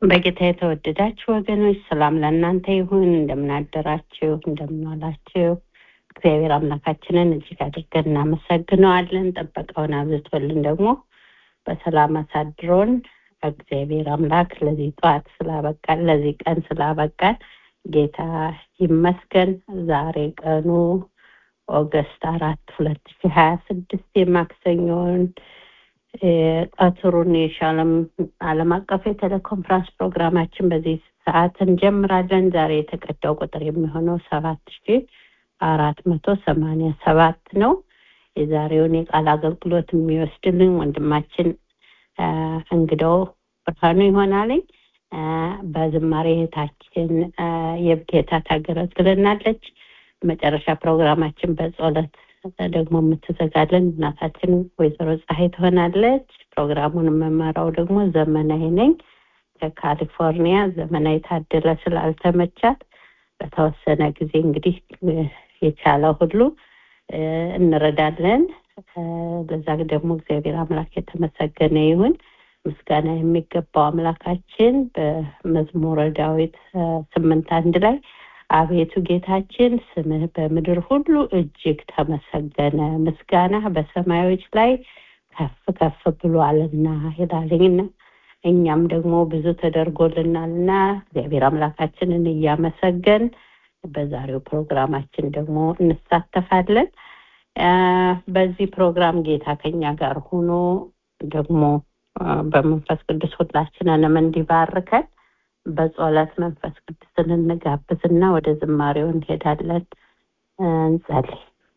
በጌታ የተወደዳችሁ ወገኖች ሰላም ለእናንተ ይሁን። እንደምናደራችሁ፣ እንደምንዋላችሁ እግዚአብሔር አምላካችንን እጅግ አድርገን እናመሰግነዋለን። ጥበቃውን አብዝቶልን ደግሞ በሰላም አሳድሮን እግዚአብሔር አምላክ ለዚህ ጠዋት ስላበቃን ለዚህ ቀን ስላበቃን ጌታ ይመስገን። ዛሬ ቀኑ ኦገስት አራት ሁለት ሺ ሀያ ስድስት የማክሰኞውን ቀትሩን የሻለም ዓለም አቀፍ የቴሌኮንፈረንስ ፕሮግራማችን በዚህ ሰዓት እንጀምራለን። ዛሬ የተቀዳው ቁጥር የሚሆነው ሰባት ሺ አራት መቶ ሰማኒያ ሰባት ነው። የዛሬውን የቃል አገልግሎት የሚወስድልን ወንድማችን እንግዳው ብርሃኑ ይሆናልኝ። በዝማሬ እህታችን የብጌታ ታገለግለናለች። መጨረሻ ፕሮግራማችን በጸሎት ደግሞ የምትዘጋለን እናታችን ወይዘሮ ፀሐይ ትሆናለች። ፕሮግራሙን የምመራው ደግሞ ዘመናዊ ነኝ ከካሊፎርኒያ። ዘመናዊ ታደለ ስላልተመቻት በተወሰነ ጊዜ እንግዲህ የቻለ ሁሉ እንረዳለን። በዛ ደግሞ እግዚአብሔር አምላክ የተመሰገነ ይሁን። ምስጋና የሚገባው አምላካችን በመዝሙረ ዳዊት ስምንት አንድ ላይ አቤቱ ጌታችን ስምህ በምድር ሁሉ እጅግ ተመሰገነ፣ ምስጋና በሰማዮች ላይ ከፍ ከፍ ብሏልና ይላልኝና እኛም ደግሞ ብዙ ተደርጎልናልና እግዚአብሔር አምላካችንን እያመሰገን በዛሬው ፕሮግራማችን ደግሞ እንሳተፋለን። በዚህ ፕሮግራም ጌታ ከኛ ጋር ሆኖ ደግሞ በመንፈስ ቅዱስ ሁላችንንም እንዲባርከን በጸሎት መንፈስ ቅዱስን እንጋብዝና ወደ ዝማሬው እንሄዳለን። እንጸልይ።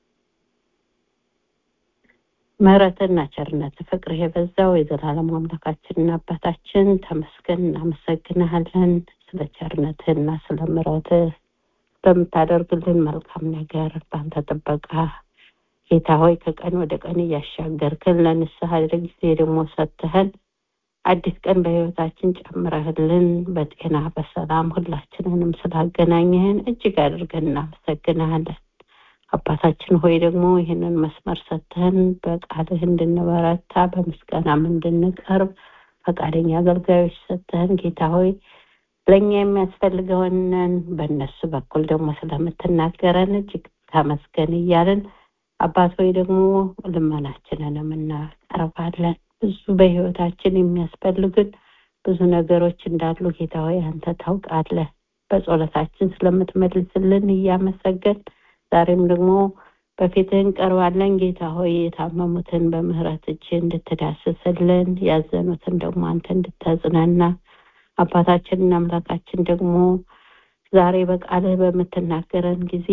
ምሕረትና ቸርነት ፍቅር የበዛው የዘላለም አምላካችንና አባታችን ተመስገን፣ እናመሰግንሃለን ስለ ቸርነትህና ስለ ምሕረትህ በምታደርግልን መልካም ነገር በአንተ ጥበቃ ጌታ ሆይ ከቀን ወደ ቀን እያሻገርክን ለንስሐ ጊዜ ደግሞ ሰጥተህን አዲስ ቀን በህይወታችን ጨምረህልን በጤና በሰላም ሁላችንንም ስላገናኘህን እጅግ አድርገን እናመሰግንሃለን። አባታችን ሆይ ደግሞ ይህንን መስመር ሰጥተህን በቃልህ እንድንበረታ በምስጋናም እንድንቀርብ ፈቃደኛ አገልጋዮች ሰጥተህን ጌታ ሆይ ለእኛ የሚያስፈልገውንን በእነሱ በኩል ደግሞ ስለምትናገረን እጅግ ተመስገን እያልን አባት ሆይ ደግሞ ልመናችንንም እናቀርባለን። ብዙ በህይወታችን የሚያስፈልግን ብዙ ነገሮች እንዳሉ ጌታ ሆይ አንተ ታውቃለህ። በጸሎታችን ስለምትመልስልን እያመሰገን ዛሬም ደግሞ በፊትህ እንቀርባለን። ጌታ ሆይ የታመሙትን በምህረት እጅ እንድትዳስስልን፣ ያዘኑትን ደግሞ አንተ እንድታጽናና አባታችንና አምላካችን ደግሞ ዛሬ በቃልህ በምትናገረን ጊዜ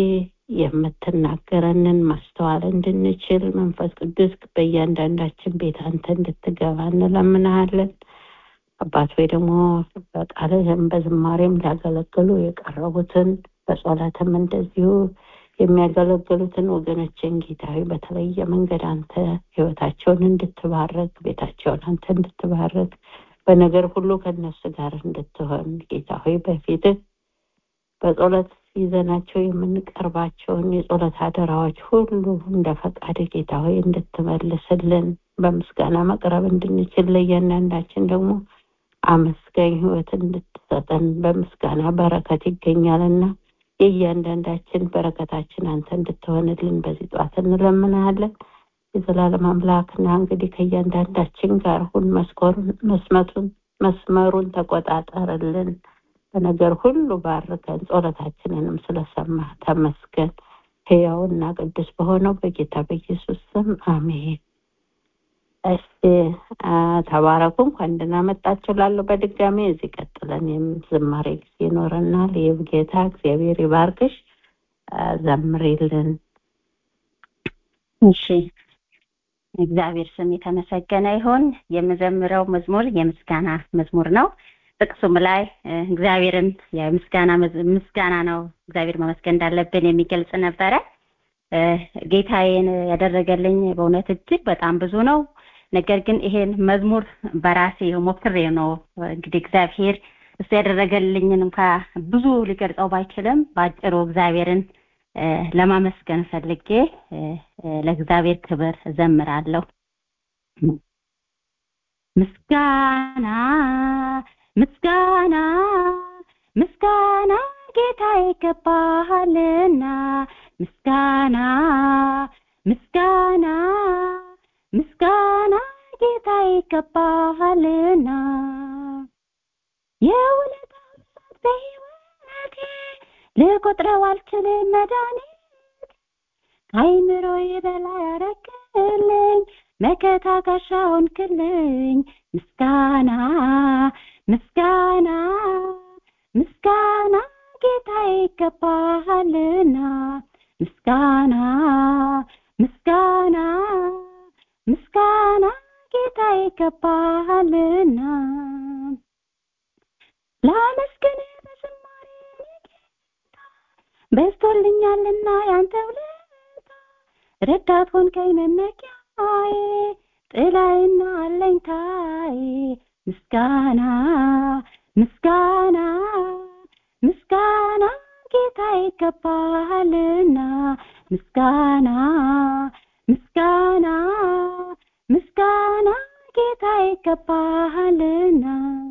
የምትናገረንን ማስተዋል እንድንችል መንፈስ ቅዱስ በእያንዳንዳችን ቤት አንተ እንድትገባ እንለምናሃለን። አባት ወይ ደግሞ በቃልህም በዝማሬም ሊያገለግሉ የቀረቡትን በጸሎትም እንደዚሁ የሚያገለግሉትን ወገኖችን ጌታዊ በተለየ መንገድ አንተ ህይወታቸውን እንድትባረክ ቤታቸውን አንተ እንድትባረክ በነገር ሁሉ ከነሱ ጋር እንድትሆን ጌታ ሆይ በፊትህ በጸሎት ይዘናቸው የምንቀርባቸውን የጸሎት አደራዎች ሁሉ እንደ ፈቃድ ጌታ ሆይ እንድትመልስልን በምስጋና መቅረብ እንድንችል ለእያንዳንዳችን ደግሞ አመስጋኝ ህይወት እንድትሰጠን በምስጋና በረከት ይገኛልና የእያንዳንዳችን በረከታችን አንተ እንድትሆንልን በዚህ ጠዋት እንለምናለን። የዘላለም አምላክና እንግዲህ ከእያንዳንዳችን ጋር ሁን መስኮሩን መስመቱን መስመሩን ተቆጣጠርልን። በነገር ሁሉ ባርከን ጸሎታችንንም ስለሰማ ተመስገን። ህያውና ቅዱስ በሆነው በጌታ በኢየሱስ ስም አሜን። እሺ ተባረኩ። እንኳን ደህና መጣችሁ እላለሁ በድጋሚ እዚህ ቀጥለን ዝማሬ ጊዜ ይኖረናል። ይህ ጌታ እግዚአብሔር ይባርክሽ። ዘምሪልን። እሺ እግዚአብሔር ስም የተመሰገነ ይሁን። የምዘምረው መዝሙር የምስጋና መዝሙር ነው። ጥቅሱም ላይ እግዚአብሔርን የምስጋና ምስጋና ነው እግዚአብሔር መመስገን እንዳለብን የሚገልጽ ነበረ። ጌታዬን ያደረገልኝ በእውነት እጅግ በጣም ብዙ ነው። ነገር ግን ይሄን መዝሙር በራሴ ሞክሬ ነው እንግዲህ እግዚአብሔር እሱ ያደረገልኝን እንኳ ብዙ ሊገልጸው ባይችልም በአጭሩ እግዚአብሔርን ለማመስገን ፈልጌ ለእግዚአብሔር ክብር እዘምራለሁ። ምስጋና ምስጋና ምስጋና ጌታ ይገባሃልና ምስጋና ምስጋና ምስጋና ጌታ ይገባሃልና የውለታው ብዛት በሕይወቴ ልቆጥረው አልችልም መድኃኒት ከአይምሮዬ በላይ አረክልኝ መከታ ጋሻ ሆንክልኝ ምስጋና ምስጋና ምስጋና ጌታ ይገባሃልና ምስጋና ምስጋና ምስጋና ጌታ ይገባሃልና ላመስግን በዝማሬ በዝቶልኛልና ያንተ ውለታ ረዳት ሆንከኝ መመኪያዬ ጥላዬና አለኝታዬ ምስጋና ምስጋና ምስጋና ጌታ ይገባሃልና ምስጋና ምስጋና ምስጋና ጌታ ይገባሃልና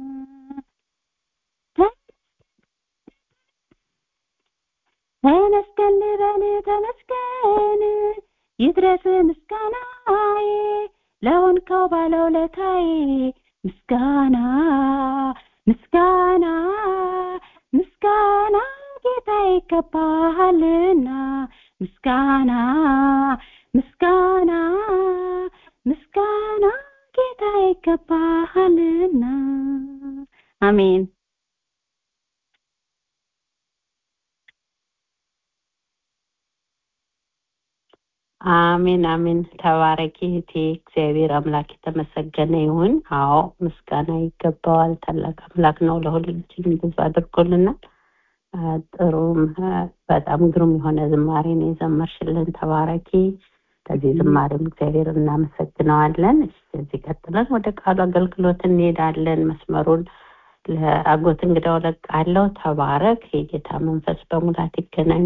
ተመስገን ልበል ተመስገን ይድረስ ምስጋናዬ ለሆንከው ባለውለታዬ ምስጋና ምስጋና ምስጋና ጌታ ይገባሃልና ምስጋና ምስጋና ምስጋና ጌታ ይገባሃልና አሜን አሜን አሜን ተባረኪ እህቴ እግዚአብሔር አምላክ የተመሰገነ ይሁን አዎ ምስጋና ይገባዋል ታላቅ አምላክ ነው ለሁላችንም ብዙ አድርጎልናል ጥሩም በጣም ግሩም የሆነ ዝማሬ ነው የዘመርሽልን ተባረኪ ከዚህ ዝማሬም እግዚአብሔር እናመሰግነዋለን እዚህ ቀጥለን ወደ ቃሉ አገልግሎት እንሄዳለን መስመሩን ለአጎት እንግዳው ለቃለው ተባረክ የጌታ መንፈስ በሙላት ይገናኝ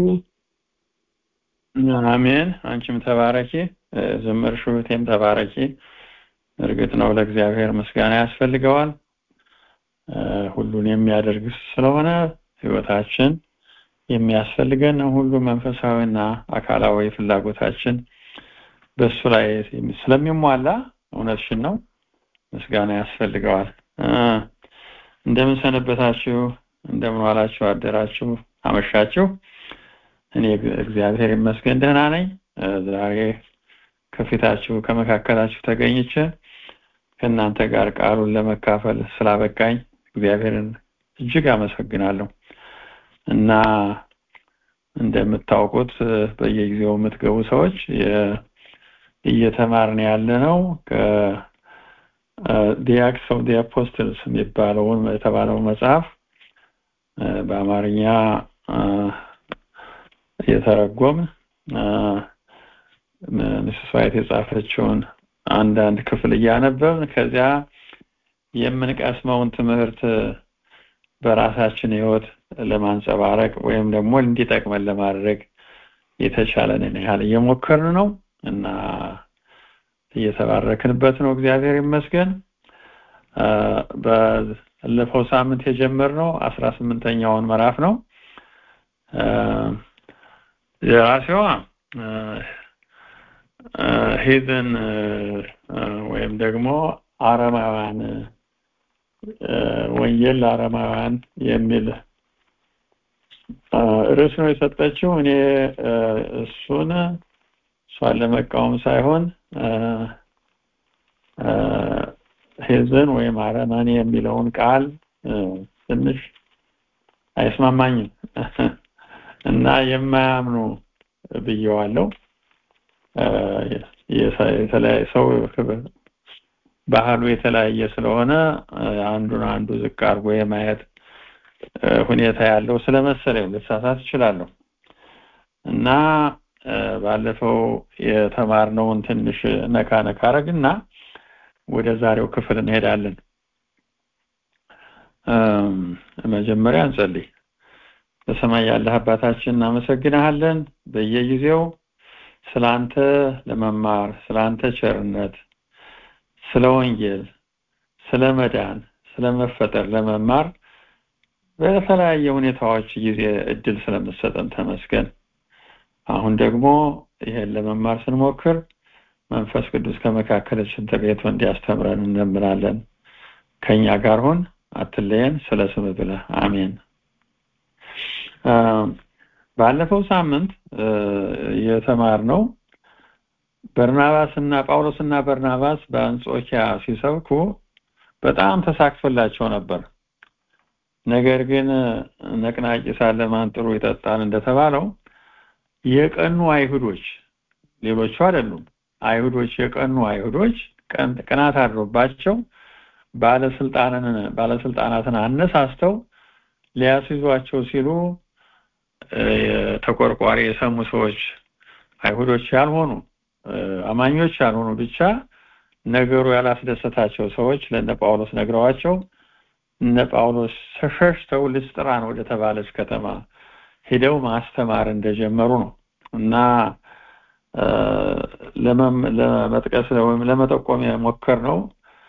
አሜን አንቺም ተባረኪ ዘመርሽው እህቴም ተባረኪ እርግጥ ነው ለእግዚአብሔር ምስጋና ያስፈልገዋል ሁሉን የሚያደርግ ስለሆነ ህይወታችን የሚያስፈልገን ሁሉ መንፈሳዊና አካላዊ ፍላጎታችን በሱ ላይ ስለሚሟላ እውነትሽን ነው ምስጋና ያስፈልገዋል እንደምን ሰነበታችሁ እንደምን ዋላችሁ አደራችሁ አመሻችሁ እኔ እግዚአብሔር ይመስገን ደህና ነኝ ዛሬ ከፊታችሁ ከመካከላችሁ ተገኝቼ ከእናንተ ጋር ቃሉን ለመካፈል ስላበቃኝ እግዚአብሔርን እጅግ አመሰግናለሁ እና እንደምታውቁት በየጊዜው የምትገቡ ሰዎች እየተማርን ያለ ነው ዲያክስ ኦፍ ዲ አፖስትልስ የሚባለውን የተባለው መጽሐፍ በአማርኛ የተረጎም ምስስ ዋይት የጻፈችውን አንዳንድ ክፍል እያነበብን ከዚያ የምንቀስመውን ትምህርት በራሳችን ህይወት ለማንጸባረቅ ወይም ደግሞ እንዲጠቅመን ለማድረግ የተቻለንን ያህል እየሞከርን ነው እና እየተባረክንበት ነው እግዚአብሔር ይመስገን ባለፈው ሳምንት የጀመርነው አስራ ስምንተኛውን ምዕራፍ ነው የራሴዋ ሄዘን ወይም ደግሞ አረማውያን ወንጌል ለአረማውያን የሚል ርዕስ ነው የሰጠችው እኔ እሱን እሷን ለመቃወም ሳይሆን ሄዘን ወይም አረማን የሚለውን ቃል ትንሽ አይስማማኝም እና የማያምኑ ብየዋለው የተለያየ ሰው ባህሉ የተለያየ ስለሆነ አንዱን አንዱ ዝቅ አድርጎ የማየት ሁኔታ ያለው ስለመሰለኝ ልሳሳት እችላለሁ እና ባለፈው የተማርነውን ትንሽ ነካ ነካ አረግና ወደ ዛሬው ክፍል እንሄዳለን መጀመሪያ እንጸልይ በሰማይ ያለህ አባታችን እናመሰግናለን በየጊዜው ስላንተ ለመማር ስላንተ ቸርነት ስለ ወንጌል ስለ መዳን ስለመፈጠር ለመማር በተለያየ ሁኔታዎች ጊዜ እድል ስለምሰጠን ተመስገን። አሁን ደግሞ ይሄን ለመማር ስንሞክር መንፈስ ቅዱስ ከመካከላችን ተገኝቶ እንዲያስተምረን እንለምናለን። ከኛ ጋር ሁን፣ አትለየን፣ ስለ ስም ብለህ አሜን። ባለፈው ሳምንት የተማርነው በርናባስና ጳውሎስና በርናባስ በአንጾኪያ ሲሰብኩ በጣም ተሳክቶላቸው ነበር። ነገር ግን ነቅናቂ ሳለ ማን ጥሩ ይጠጣል እንደተባለው የቀኑ አይሁዶች ሌሎቹ አይደሉም። አይሁዶች የቀኑ አይሁዶች ቅናት አድሮባቸው ባለስልጣንን ባለስልጣናትን አነሳስተው ሊያስይዟቸው ሲሉ ተቆርቋሪ የሰሙ ሰዎች አይሁዶች ያልሆኑ አማኞች ያልሆኑ ብቻ ነገሩ ያላስደሰታቸው ሰዎች ለነ ጳውሎስ ነግረዋቸው እነ ጳውሎስ ሸሽተው ልስጥራን ወደ ተባለች ከተማ ሄደው ማስተማር እንደጀመሩ ነው እና ለመጥቀስ ወይም ለመጠቆም የሞከር ነው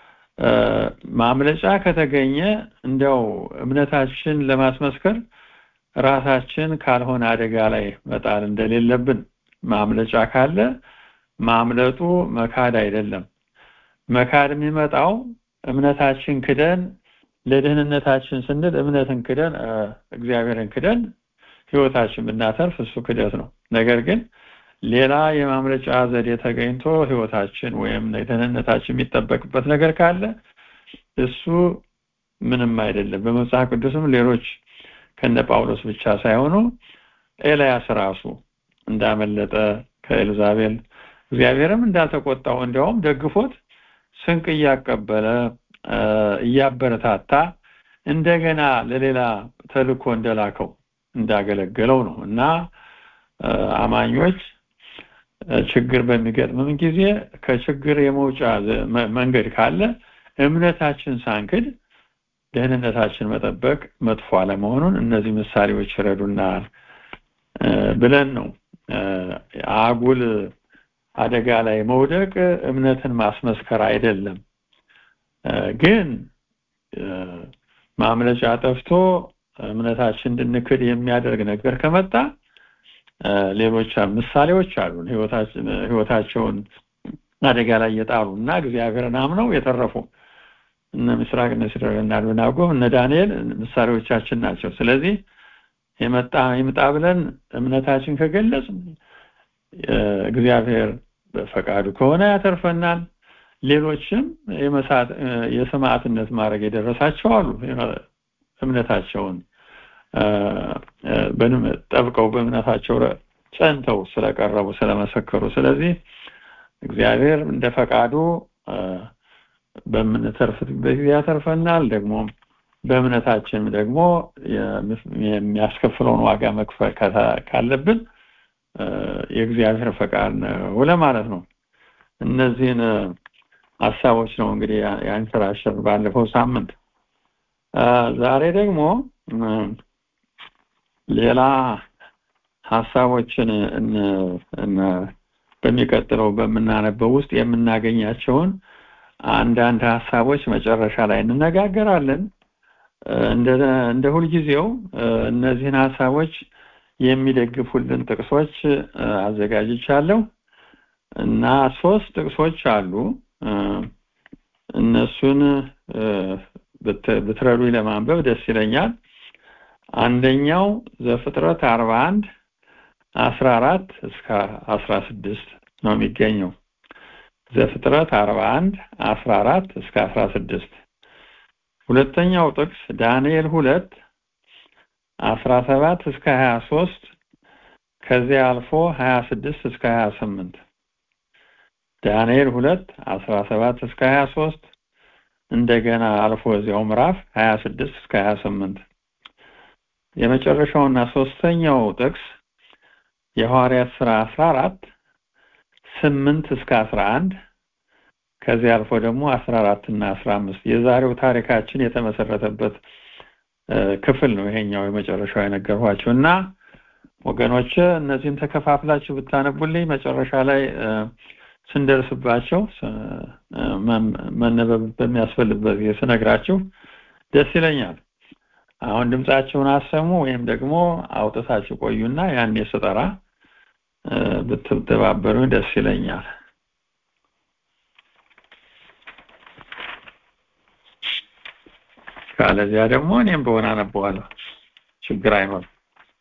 ማምለጫ ከተገኘ እንዲያው እምነታችን ለማስመስከር ራሳችን ካልሆነ አደጋ ላይ መጣል እንደሌለብን ማምለጫ ካለ ማምለጡ መካድ አይደለም መካድ የሚመጣው እምነታችን ክደን ለደህንነታችን ስንል እምነትን ክደን እግዚአብሔርን ክደን ህይወታችን ብናተርፍ እሱ ክደት ነው ነገር ግን ሌላ የማምለጫ ዘዴ ተገኝቶ ህይወታችን ወይም ደህንነታችን የሚጠበቅበት ነገር ካለ እሱ ምንም አይደለም በመጽሐፍ ቅዱስም ሌሎች ከነ ጳውሎስ ብቻ ሳይሆኑ ኤልያስ ራሱ እንዳመለጠ ከኤልዛቤል እግዚአብሔርም እንዳልተቆጣው እንዲያውም ደግፎት ስንቅ እያቀበለ እያበረታታ እንደገና ለሌላ ተልኮ እንደላከው እንዳገለገለው ነው እና አማኞች ችግር በሚገጥምም ጊዜ ከችግር የመውጫ መንገድ ካለ እምነታችን ሳንክድ ደህንነታችን መጠበቅ መጥፎ አለመሆኑን እነዚህ ምሳሌዎች ይረዱናል ብለን ነው አጉል አደጋ ላይ መውደቅ እምነትን ማስመስከር አይደለም ግን ማምለጫ ጠፍቶ እምነታችን እንድንክድ የሚያደርግ ነገር ከመጣ ሌሎች ምሳሌዎች አሉን ህይወታቸውን አደጋ ላይ የጣሉ እና እግዚአብሔርን አምነው የተረፉ እነ ምስራቅ እነ ሲድራቅ እና አብደናጎ እነ ዳንኤል ምሳሌዎቻችን ናቸው ስለዚህ የመጣ ይምጣ ብለን እምነታችን ከገለጽ እግዚአብሔር በፈቃዱ ከሆነ ያተርፈናል ሌሎችም የሰማዕትነት ማድረግ የደረሳቸው አሉ እምነታቸውን ጠብቀው በእምነታቸው ጸንተው ስለቀረቡ ስለመሰከሩ ስለዚህ እግዚአብሔር እንደ ፈቃዱ በምንተርፍበት ጊዜ ያተርፈናል ደግሞ በእምነታችን ደግሞ የሚያስከፍለውን ዋጋ መክፈል ካለብን የእግዚአብሔር ፈቃድ ነው ለማለት ነው እነዚህን ሀሳቦች ነው እንግዲህ ያንሸራሸር ባለፈው ሳምንት ዛሬ ደግሞ ሌላ ሀሳቦችን በሚቀጥለው በምናነበው ውስጥ የምናገኛቸውን አንዳንድ ሀሳቦች መጨረሻ ላይ እንነጋገራለን እንደ ሁልጊዜው እነዚህን ሀሳቦች የሚደግፉልን ጥቅሶች አዘጋጅቻለሁ እና ሶስት ጥቅሶች አሉ እነሱን ብትረዱ ለማንበብ ደስ ይለኛል አንደኛው ዘፍጥረት 41 14 እስከ 16 ነው የሚገኘው ዘፍጥረት 41 14 እስከ 16 ሁለተኛው ጥቅስ ዳንኤል 2 17 እስከ 23 ከዚያ አልፎ 26 እስከ 28 ዳንኤል 2 17 እስከ 23 እንደገና አልፎ እዚያው ምዕራፍ 26 እስከ 28 የመጨረሻውና ሶስተኛው ጥቅስ የሐዋርያት ሥራ 14 8 እስከ 11 ከዚህ አልፎ ደግሞ 14 እና 15 የዛሬው ታሪካችን የተመሰረተበት ክፍል ነው ይሄኛው የመጨረሻው የነገርኋችሁ እና ወገኖች እነዚህን ተከፋፍላችሁ ብታነቡልኝ መጨረሻ ላይ ስንደርስባቸው መነበብ በሚያስፈልግበት ጊዜ ስነግራችሁ ደስ ይለኛል። አሁን ድምጻችሁን አሰሙ ወይም ደግሞ አውጥታችሁ ቆዩና ያኔ ስጠራ ብትተባበሩ ደስ ይለኛል። ካለዚያ ደግሞ እኔም በሆነ አነበዋለሁ። ችግር አይኖርም።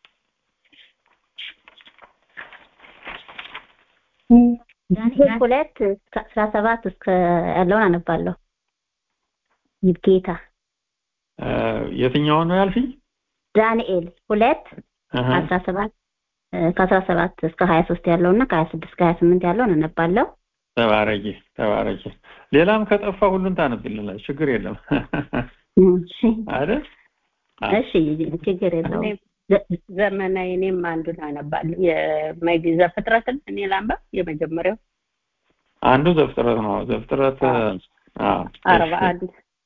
ዳንኤል ሁለት ከአስራ ሰባት እስከ ያለውን አነባለሁ። ይብጌታ የትኛውን ነው ያልሽኝ? ዳንኤል ሁለት አስራ ሰባት ከአስራ ሰባት እስከ ሀያ ሶስት ያለው እና ከሀያ ስድስት ከሀያ ስምንት ያለውን አነባለሁ። ተባረኪ ተባረኪ። ሌላም ከጠፋ ሁሉን ታነብልናል። ችግር የለም አይደል? እሺ ችግር የለውም። ዘመናዊ እኔም አንዱን አነባለሁ። የመጊ ዘፍጥረትን እኔ ላንበብ። የመጀመሪያው አንዱ ዘፍጥረት ነው። ዘፍጥረት አርባ አንድ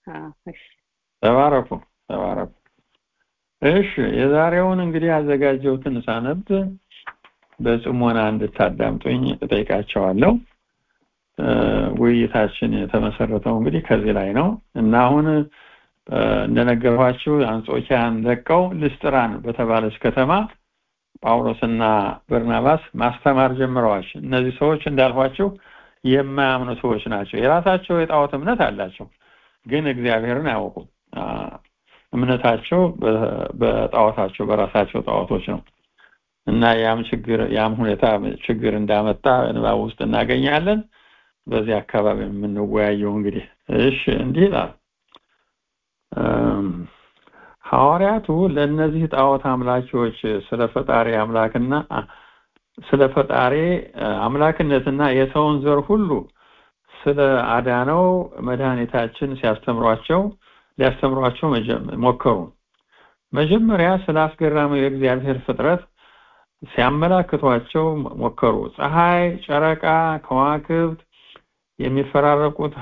ተባረኩ ተባረኩ። እሺ የዛሬውን እንግዲህ ያዘጋጀሁትን ሳነብ በጽሞና እንድታዳምጡኝ እጠይቃቸዋለሁ። ውይይታችን የተመሰረተው እንግዲህ ከዚህ ላይ ነው እና አሁን እንደነገርኋችሁ አንጾኪያን ለቀው ልስጥራን በተባለች ከተማ ጳውሎስና በርናባስ ማስተማር ጀምረዋል። እነዚህ ሰዎች እንዳልኋቸው የማያምኑ ሰዎች ናቸው። የራሳቸው የጣዖት እምነት አላቸው፣ ግን እግዚአብሔርን አያውቁም። እምነታቸው በጣዖታቸው በራሳቸው ጣዖቶች ነው እና ያም ችግር ያም ሁኔታ ችግር እንዳመጣ ንባብ ውስጥ እናገኛለን። በዚህ አካባቢ የምንወያየው እንግዲህ እሺ እንዲህ ይላል ሐዋርያቱ ለእነዚህ ጣዖት አምላኪዎች ስለ ፈጣሪ አምላክና ስለ ፈጣሪ አምላክነትና የሰውን ዘር ሁሉ ስለ አዳነው መድኃኒታችን ሲያስተምሯቸው ሊያስተምሯቸው ሞከሩ። መጀመሪያ ስለ አስገራሚው የእግዚአብሔር ፍጥረት ሲያመላክቷቸው ሞከሩ። ፀሐይ፣ ጨረቃ፣ ከዋክብት፣ የሚፈራረቁት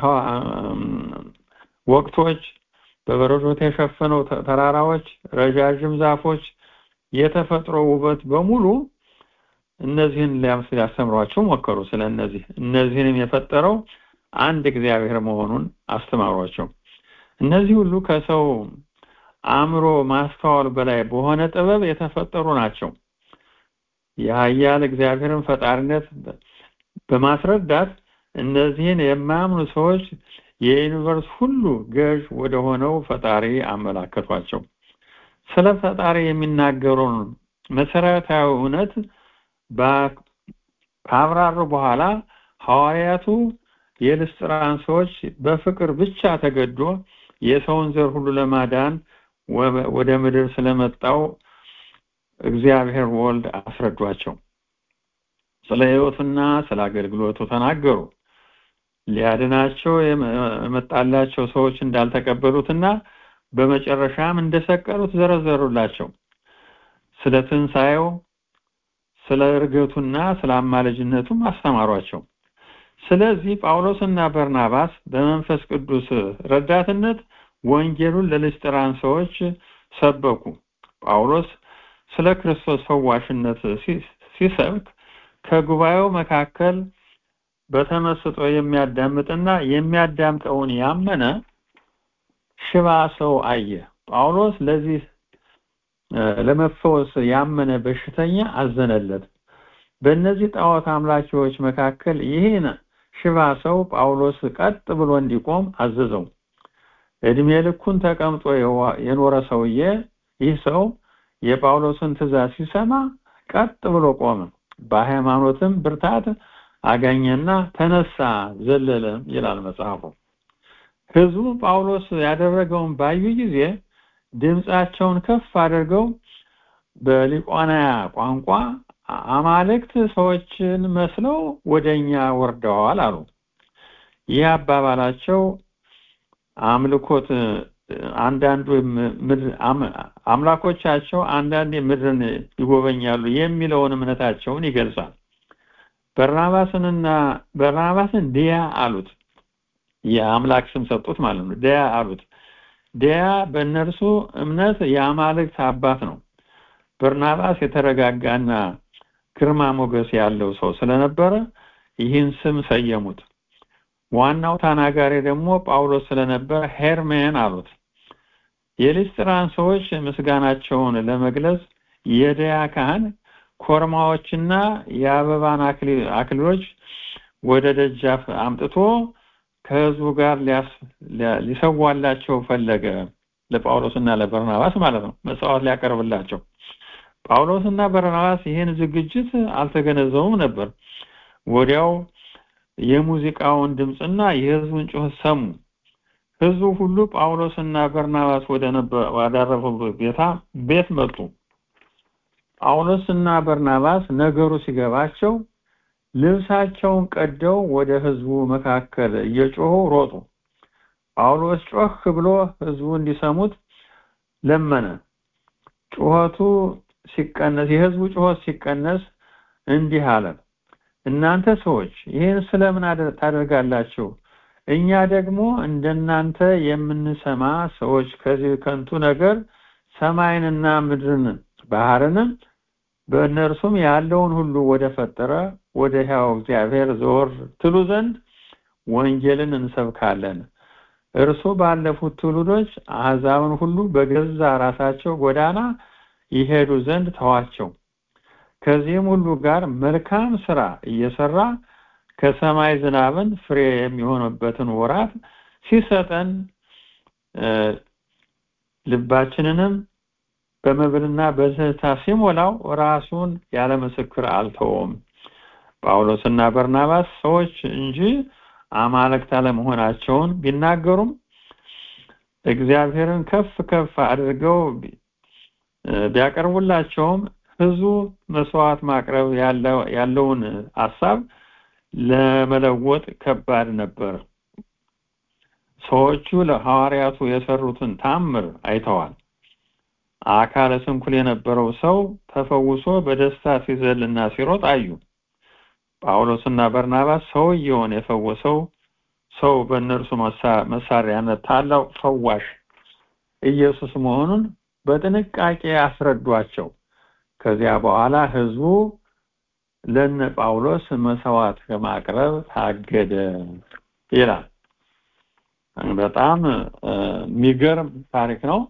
ወቅቶች፣ በበረዶ የተሸፈነው ተራራዎች፣ ረዣዥም ዛፎች፣ የተፈጥሮ ውበት በሙሉ እነዚህን ሊያስተምሯቸው ሞከሩ። ስለ እነዚህ እነዚህንም የፈጠረው አንድ እግዚአብሔር መሆኑን አስተማሯቸው። እነዚህ ሁሉ ከሰው አእምሮ ማስተዋል በላይ በሆነ ጥበብ የተፈጠሩ ናቸው። የኃያል እግዚአብሔርን ፈጣሪነት በማስረዳት እነዚህን የማያምኑ ሰዎች የዩኒቨርስ ሁሉ ገዥ ወደ ሆነው ፈጣሪ አመላከቷቸው። ስለ ፈጣሪ የሚናገሩን መሰረታዊ እውነት ካብራሩ በኋላ ሐዋርያቱ የልስጥራን ሰዎች በፍቅር ብቻ ተገዶ የሰውን ዘር ሁሉ ለማዳን ወደ ምድር ስለመጣው እግዚአብሔር ወልድ አስረዷቸው። ስለ ሕይወቱና ስለ አገልግሎቱ ተናገሩ። ሊያድናቸው የመጣላቸው ሰዎች እንዳልተቀበሉትና በመጨረሻም እንደሰቀሉት ዘረዘሩላቸው። ስለ ትንሣኤው፣ ስለ እርገቱና ስለ አማላጅነቱም አስተማሯቸው። ስለዚህ ጳውሎስና በርናባስ በመንፈስ ቅዱስ ረዳትነት ወንጌሉን ለልስጥራን ሰዎች ሰበኩ። ጳውሎስ ስለ ክርስቶስ ፈዋሽነት ሲሰብክ ከጉባኤው መካከል በተመስጦ የሚያዳምጥና የሚያዳምጠውን ያመነ ሽባ ሰው አየ። ጳውሎስ ለዚህ ለመፈወስ ያመነ በሽተኛ አዘነለት። በእነዚህ ጣዖት አምላኪዎች መካከል ይህን ሽባ ሰው ጳውሎስ ቀጥ ብሎ እንዲቆም አዘዘው። እድሜ ልኩን ተቀምጦ የኖረ ሰውዬ ይህ ሰው የጳውሎስን ትእዛዝ ሲሰማ ቀጥ ብሎ ቆመ። በሃይማኖትም ብርታት አገኘና ተነሳ፣ ዘለለም ይላል መጽሐፉ። ሕዝቡ ጳውሎስ ያደረገውን ባዩ ጊዜ ድምፃቸውን ከፍ አድርገው በሊቋናያ ቋንቋ አማልክት ሰዎችን መስለው ወደኛ ወርደዋል አሉ። ይህ አባባላቸው አምልኮት አንዳንዱ አምላኮቻቸው አንዳንድ ምድርን ይጎበኛሉ የሚለውን እምነታቸውን ይገልጻል። በርናባስንና በርናባስን ዲያ አሉት። የአምላክ ስም ሰጡት ማለት ነው። ዲያ አሉት። ዲያ በእነርሱ እምነት የአማልክት አባት ነው። በርናባስ የተረጋጋና ግርማ ሞገስ ያለው ሰው ስለነበረ ይህን ስም ሰየሙት። ዋናው ተናጋሪ ደግሞ ጳውሎስ ስለነበረ ሄርሜን አሉት። የሊስጥራን ሰዎች ምስጋናቸውን ለመግለጽ የደያ ካህን ኮርማዎችና የአበባን አክሊሎች ወደ ደጃፍ አምጥቶ ከህዝቡ ጋር ሊሰዋላቸው ፈለገ ለጳውሎስና ለበርናባስ ማለት ነው መስዋዕት ሊያቀርብላቸው ጳውሎስና በርናባስ ይህን ዝግጅት አልተገነዘቡም ነበር ወዲያው የሙዚቃውን ድምፅና የህዝቡን ጩኸት ሰሙ ህዝቡ ሁሉ ጳውሎስና በርናባስ ወደ ወዳረፉበት ቤታ ቤት መጡ ጳውሎስና በርናባስ ነገሩ ሲገባቸው ልብሳቸውን ቀደው ወደ ህዝቡ መካከል እየጮሁ ሮጡ ጳውሎስ ጮህ ብሎ ህዝቡ እንዲሰሙት ለመነ ጩኸቱ ሲቀነስ የህዝቡ ጩኸት ሲቀነስ እንዲህ አለ እናንተ ሰዎች ይህን ስለምን ታደርጋላችሁ እኛ ደግሞ እንደናንተ የምንሰማ ሰዎች ከዚህ ከንቱ ነገር ሰማይንና ምድርን ባህርንም በእነርሱም ያለውን ሁሉ ወደ ፈጠረ ወደ ሕያው እግዚአብሔር ዘወር ትሉ ዘንድ ወንጌልን እንሰብካለን እርሱ ባለፉት ትውልዶች አሕዛብን ሁሉ በገዛ ራሳቸው ጎዳና ይሄዱ ዘንድ ተዋቸው ከዚህም ሁሉ ጋር መልካም ስራ እየሰራ ከሰማይ ዝናብን ፍሬ የሚሆንበትን ወራት ሲሰጠን ልባችንንም በመብልና በትህታ ሲሞላው ራሱን ያለ ምስክር አልተወም ጳውሎስና በርናባስ ሰዎች እንጂ አማልክት አለመሆናቸውን ቢናገሩም እግዚአብሔርን ከፍ ከፍ አድርገው ቢያቀርቡላቸውም ህዝቡ መስዋዕት ማቅረብ ያለውን ሀሳብ ለመለወጥ ከባድ ነበር ሰዎቹ ለሐዋርያቱ የሰሩትን ታምር አይተዋል አካለ ስንኩል የነበረው ሰው ተፈውሶ በደስታ ሲዘልና ሲሮጥ አዩ ጳውሎስና በርናባስ ሰውየውን የፈወሰው ሰው በእነርሱ መሳሪያነት ታላቅ ፈዋሽ ኢየሱስ መሆኑን በጥንቃቄ አስረዷቸው ከዚያ በኋላ ህዝቡ ለነ ጳውሎስ መስዋዕት ከማቅረብ ታገደ ይላል በጣም የሚገርም ታሪክ ነው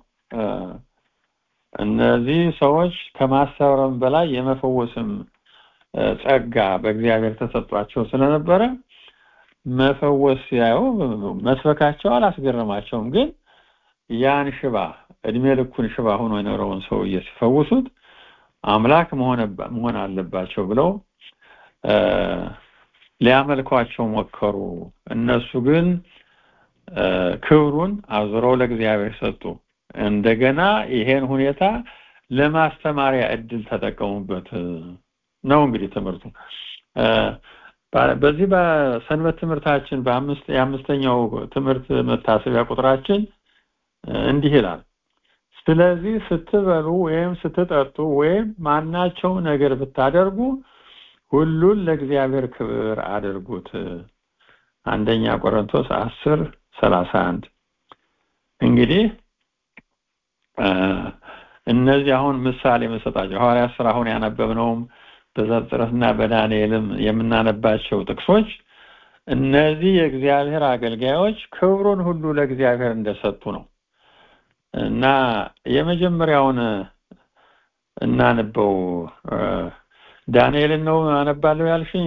እነዚህ ሰዎች ከማሰብረም በላይ የመፈወስም ጸጋ በእግዚአብሔር ተሰጧቸው ስለነበረ መፈወስ ሲያዩ መስበካቸው አላስገረማቸውም ግን ያን ሽባ እድሜ ልኩን ሽባ ሆኖ የኖረውን ሰውዬ ሲፈውሱት አምላክ መሆን አለባቸው ብለው ሊያመልኳቸው ሞከሩ እነሱ ግን ክብሩን አዙረው ለእግዚአብሔር ሰጡ እንደገና ይሄን ሁኔታ ለማስተማሪያ እድል ተጠቀሙበት ነው እንግዲህ ትምህርቱ በዚህ በሰንበት ትምህርታችን በአምስት የአምስተኛው ትምህርት መታሰቢያ ቁጥራችን እንዲህ ይላል ስለዚህ ስትበሉ ወይም ስትጠጡ ወይም ማናቸው ነገር ብታደርጉ ሁሉን ለእግዚአብሔር ክብር አድርጉት አንደኛ ቆሮንቶስ አስር ሰላሳ አንድ እንግዲህ እነዚህ አሁን ምሳሌ መሰጣቸው ሐዋርያ ስራ አሁን ያነበብነውም በዘፍጥረትና በዳንኤልም የምናነባቸው ጥቅሶች እነዚህ የእግዚአብሔር አገልጋዮች ክብሩን ሁሉ ለእግዚአብሔር እንደሰጡ ነው እና የመጀመሪያውን እናንበው ዳንኤልን ነው አነባለሁ ያልሽኝ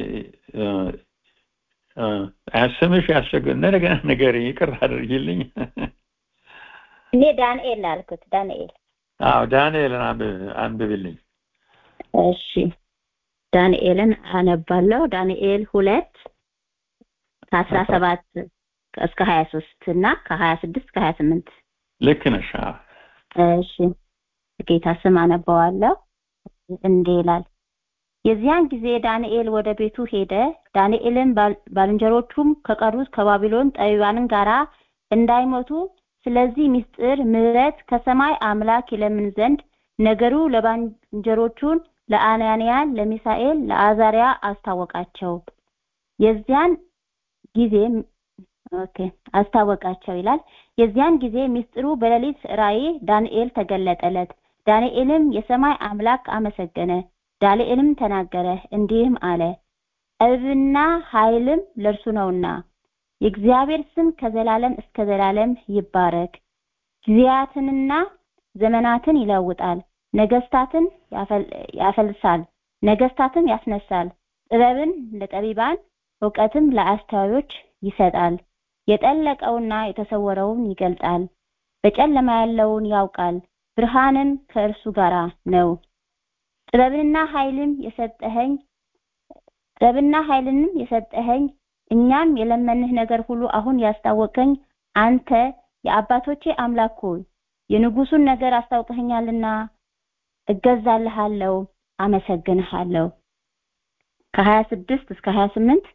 ስምሽ ያስቸግር እንደገና ነገር ይቅር አድርጊልኝ እኔ ዳንኤል አልኩት ዳንኤል አዎ ዳንኤልን አንብብልኝ እሺ ዳንኤልን አነባለሁ ዳንኤል ሁለት ከአስራ ሰባት እስከ ሀያ ሶስት እና ከሀያ ስድስት ከሀያ ስምንት ልክ ነሽ እሺ ጌታ ስም አነባዋለሁ እንዲህ ይላል የዚያን ጊዜ ዳንኤል ወደ ቤቱ ሄደ ዳንኤልም ባልንጀሮቹም ከቀሩት ከባቢሎን ጠቢባንን ጋራ እንዳይሞቱ ስለዚህ ምስጢር ምሕረት ከሰማይ አምላክ ይለምን ዘንድ ነገሩ ለባልንጀሮቹን ለአናንያ ለሚሳኤል ለአዛሪያ አስታወቃቸው የዚያን ጊዜ ኦኬ አስታወቃቸው ይላል የዚያን ጊዜ ምስጢሩ በሌሊት ራእይ ዳንኤል ተገለጠለት ዳንኤልም የሰማይ አምላክ አመሰገነ ዳንኤልም ተናገረ እንዲህም አለ ጥበብና ኃይልም ለእርሱ ነውና የእግዚአብሔር ስም ከዘላለም እስከ ዘላለም ይባረክ ጊዜያትንና ዘመናትን ይለውጣል ነገስታትን ያፈልሳል ነገስታትም ያስነሳል ጥበብን ለጠቢባን እውቀትም ለአስተዋዮች ይሰጣል የጠለቀውና የተሰወረውን ይገልጣል በጨለማ ያለውን ያውቃል ብርሃንም ከእርሱ ጋር ነው ጥበብንና ኃይልም የሰጠኸኝ ጥበብና ኃይልንም የሰጠኸኝ እኛም የለመንህ ነገር ሁሉ አሁን ያስታወቀኝ አንተ የአባቶቼ አምላክ ሆይ የንጉሱን ነገር አስታውቀኸኛልና እገዛልሃለሁ አመሰግንሃለሁ ከ26 እስከ 28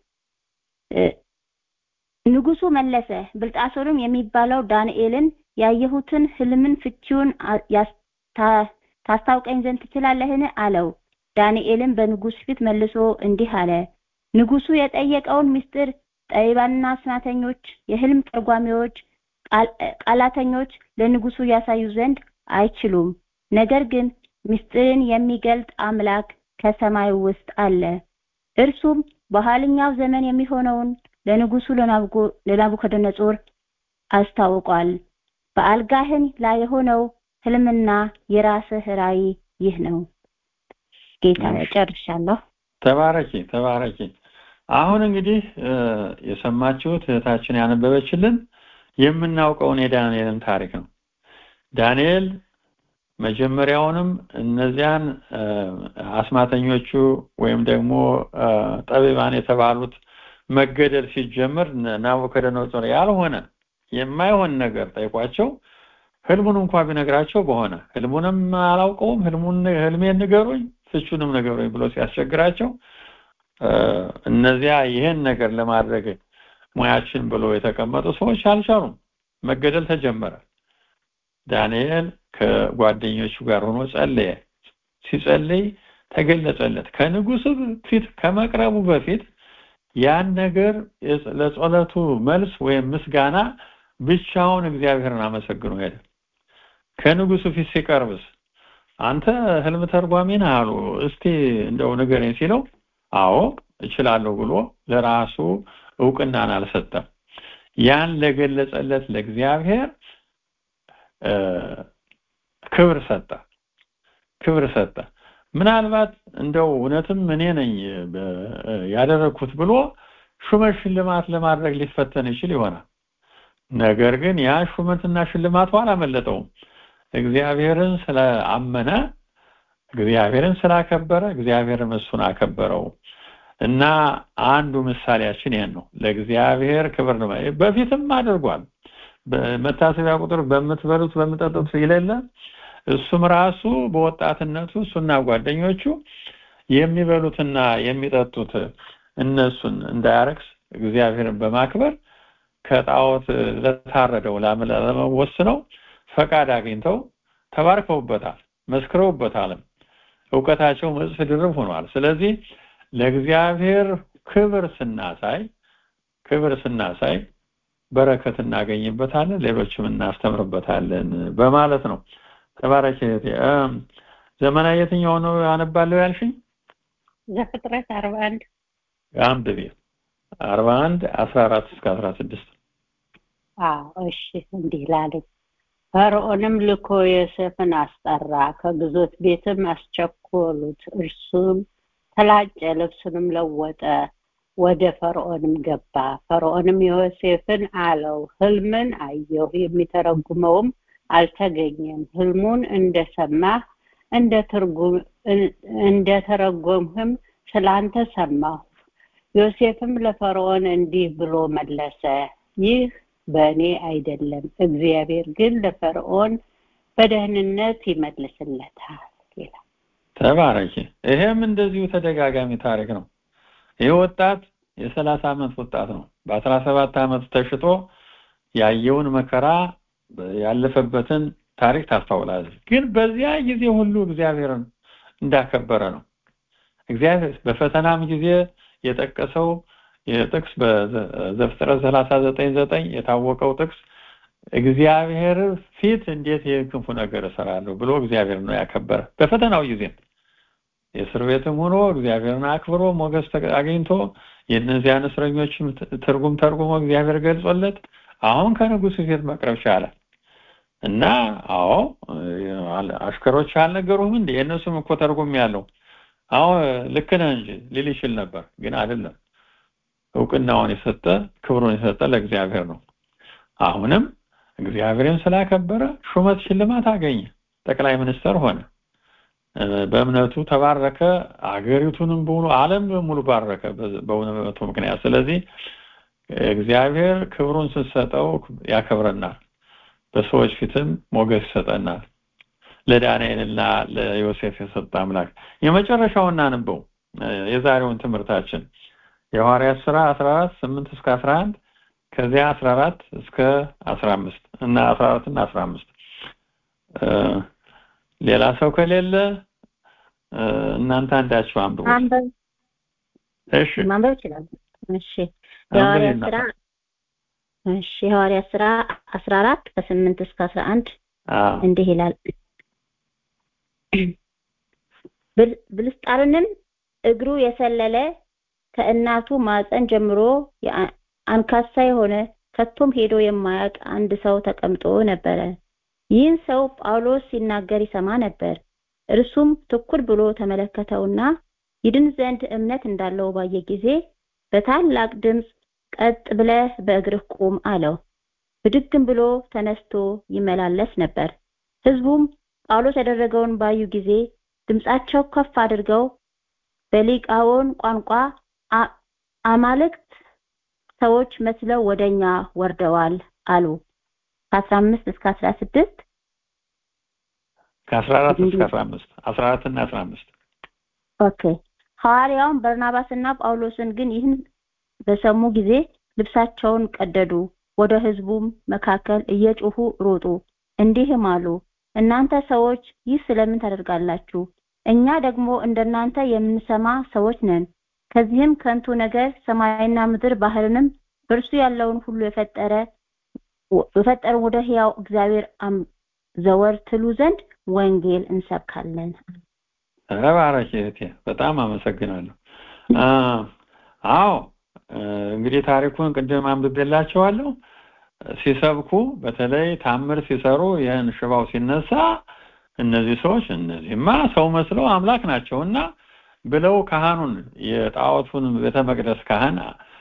ንጉሱ መለሰ ብልጣሶርም የሚባለው ዳንኤልን ያየሁትን ህልምን ፍቺውን ታስታውቀኝ ዘንድ ትችላለህን አለው ዳንኤልም በንጉስ ፊት መልሶ እንዲህ አለ ንጉሱ የጠየቀውን ምስጢር ጠቢባንና አስማተኞች የህልም ተርጓሚዎች ቃላተኞች ለንጉሱ ያሳዩ ዘንድ አይችሉም ነገር ግን ምስጢርን የሚገልጥ አምላክ ከሰማይ ውስጥ አለ እርሱም በኋለኛው ዘመን የሚሆነውን ለንጉሱ ለናቡከደነጾር አስታውቋል በአልጋህን ላይ የሆነው ህልምና የራስህ ራእይ ይህ ነው ጌታ ጨርሻለሁ ተባረኪ ተባረኪ አሁን እንግዲህ የሰማችሁት እህታችን ያነበበችልን የምናውቀውን የዳንኤልን ታሪክ ነው ዳንኤል መጀመሪያውንም እነዚያን አስማተኞቹ ወይም ደግሞ ጠቢባን የተባሉት መገደል ሲጀምር ናቡከደነጾር ያልሆነ የማይሆን ነገር ጠይቋቸው ህልሙን እንኳ ቢነግራቸው በሆነ ህልሙንም አላውቀውም ህልሙን ህልሜን ንገሩኝ ፍቹንም ንገሩኝ ብሎ ሲያስቸግራቸው እነዚያ ይህን ነገር ለማድረግ ሙያችን ብሎ የተቀመጡ ሰዎች አልቻሉም መገደል ተጀመረ ዳንኤል ከጓደኞቹ ጋር ሆኖ ጸለየ ሲጸልይ ተገለጸለት ከንጉሱ ፊት ከመቅረቡ በፊት ያን ነገር ለጸሎቱ መልስ ወይም ምስጋና ብቻውን እግዚአብሔርን አመሰግኖ ሄደ ከንጉሱ ፊት ሲቀርብስ አንተ ህልም ተርጓሚ ነህ አሉ እስቲ እንደው ንገረኝ ሲለው አዎ እችላለሁ ብሎ ለራሱ እውቅናን አልሰጠም ያን ለገለጸለት ለእግዚአብሔር ክብር ሰጠ ክብር ሰጠ ምናልባት እንደው እውነትም እኔ ነኝ ያደረግኩት ብሎ ሹመት ሽልማት ለማድረግ ሊፈተን ይችል ይሆናል ነገር ግን ያ ሹመትና ሽልማቱ አላመለጠውም እግዚአብሔርን ስለአመነ እግዚአብሔርን ስላከበረ እግዚአብሔርም እሱን አከበረው እና አንዱ ምሳሌያችን ይሄን ነው ለእግዚአብሔር ክብር ነው በፊትም አድርጓል በመታሰቢያ ቁጥር በምትበሉት በምጠጡት ይለለ እሱም ራሱ በወጣትነቱ እሱና ጓደኞቹ የሚበሉትና የሚጠጡት እነሱን እንዳያረክስ እግዚአብሔርን በማክበር ከጣዖት ለታረደው ለመወስነው ፈቃድ አግኝተው ተባርከውበታል መስክረውበታልም እውቀታቸው እጥፍ ድርብ ሆኗል ስለዚህ ለእግዚአብሔር ክብር ስናሳይ ክብር ስናሳይ በረከት እናገኝበታለን ሌሎችም እናስተምርበታለን በማለት ነው ተባረክ ዘመናዊ የትኛው ነው ያነባለሁ ያልሽኝ ዘፍጥረት አርባ አንድ አንብቤ አርባ አንድ አስራ አራት እስከ አስራ ስድስት አዎ እሺ እንዲህ ላለኝ ፈርዖንም ልኮ ዮሴፍን አስጠራ ከግዞት ቤትም አስቸኮሉት እርሱም ተላጨ ልብሱንም ለወጠ ወደ ፈርዖንም ገባ ፈርዖንም ዮሴፍን አለው ህልምን አየሁ የሚተረጉመውም አልተገኘም ህልሙን እንደሰማህ እንደ ትርጉም እንደ ተረጎምህም ስላንተ ሰማሁ ዮሴፍም ለፈርዖን እንዲህ ብሎ መለሰ ይህ በእኔ አይደለም እግዚአብሔር ግን ለፈርዖን በደህንነት ይመልስለታል ይላል ተባረኪ ይሄም እንደዚሁ ተደጋጋሚ ታሪክ ነው ይህ ወጣት የሰላሳ ዓመት ወጣት ነው በአስራ ሰባት ዓመት ተሽጦ ያየውን መከራ ያለፈበትን ታሪክ ታስታውላለች ግን በዚያ ጊዜ ሁሉ እግዚአብሔርን እንዳከበረ ነው እግዚአብሔር በፈተናም ጊዜ የጠቀሰው የጥቅስ በዘፍጥረት 39 የታወቀው ጥቅስ እግዚአብሔር ፊት እንዴት የክንፉ ነገር እሰራለሁ ብሎ እግዚአብሔር ነው ያከበረ በፈተናው ጊዜ የእስር ቤትም ሆኖ እግዚአብሔርን አክብሮ ሞገስ አግኝቶ የእነዚያን እስረኞችም ትርጉም ተርጉሞ እግዚአብሔር ገልጾለት አሁን ከንጉሱ ፊት መቅረብ ቻለ እና አዎ አሽከሮች አልነገሩህም እንዴ የእነሱም እኮ ተርጉም ያለው አዎ ልክ ነህ እንጂ ሊል ይችል ነበር ግን አይደለም እውቅናውን የሰጠ ክብሩን የሰጠ ለእግዚአብሔር ነው አሁንም እግዚአብሔርን ስላከበረ ሹመት ሽልማት አገኘ ጠቅላይ ሚኒስተር ሆነ በእምነቱ ተባረከ አገሪቱንም በሙሉ ዓለም በሙሉ ባረከ በእውነቱ ምክንያት ስለዚህ እግዚአብሔር ክብሩን ስንሰጠው ያከብረናል በሰዎች ፊትም ሞገስ ይሰጠናል ለዳንኤልና ለዮሴፍ የሰጠ አምላክ የመጨረሻውን እናንበው የዛሬውን ትምህርታችን የሐዋርያት ስራ 14 8 እስከ 11 ከዚያ 14 እስከ 15 እና 14 እና 15 ሌላ ሰው ከሌለ እናንተ አንዳችሁ አንብቡ እሺ ማንበብ ይችላል እሺ የሐዋርያት ስራ እሺ የሐዋርያት ስራ 14 ከ8 እስከ 11 እንዲህ ይላል ብልስጣርንም እግሩ የሰለለ ከእናቱ ማፀን ጀምሮ አንካሳ የሆነ ከቶም ሄዶ የማያውቅ አንድ ሰው ተቀምጦ ነበረ ይህን ሰው ጳውሎስ ሲናገር ይሰማ ነበር እርሱም ትኩር ብሎ ተመለከተውና ይድን ዘንድ እምነት እንዳለው ባየ ጊዜ በታላቅ ድምፅ ቀጥ ብለህ በእግርህ ቁም አለው ብድግም ብሎ ተነስቶ ይመላለስ ነበር ህዝቡም ጳውሎስ ያደረገውን ባዩ ጊዜ ድምፃቸው ከፍ አድርገው በሊቃውን ቋንቋ አማልክት ሰዎች መስለው ወደኛ ወርደዋል አሉ ከ15 እስከ 16 ከ14 እስከ 15 14 እና 15 ኦኬ ሐዋርያውን በርናባስና ጳውሎስን ግን ይህን በሰሙ ጊዜ ልብሳቸውን ቀደዱ ወደ ህዝቡም መካከል እየጮሁ ሮጡ እንዲህም አሉ እናንተ ሰዎች ይህ ስለምን ታደርጋላችሁ እኛ ደግሞ እንደናንተ የምንሰማ ሰዎች ነን ከዚህም ከንቱ ነገር ሰማይና ምድር ባህርንም በእርሱ ያለውን ሁሉ የፈጠረ የፈጠረ ወደ ህያው እግዚአብሔር ዘወር ትሉ ዘንድ ወንጌል እንሰብካለን ተባረክ እህቴ በጣም አመሰግናለሁ አዎ እንግዲህ ታሪኩን ቅድም አንብቤላቸዋለሁ ሲሰብኩ በተለይ ታምር ሲሰሩ ይህን ሽባው ሲነሳ እነዚህ ሰዎች እነዚህማ ሰው መስለው አምላክ ናቸውና ብለው ካህኑን የጣዖቱን ቤተ መቅደስ ካህን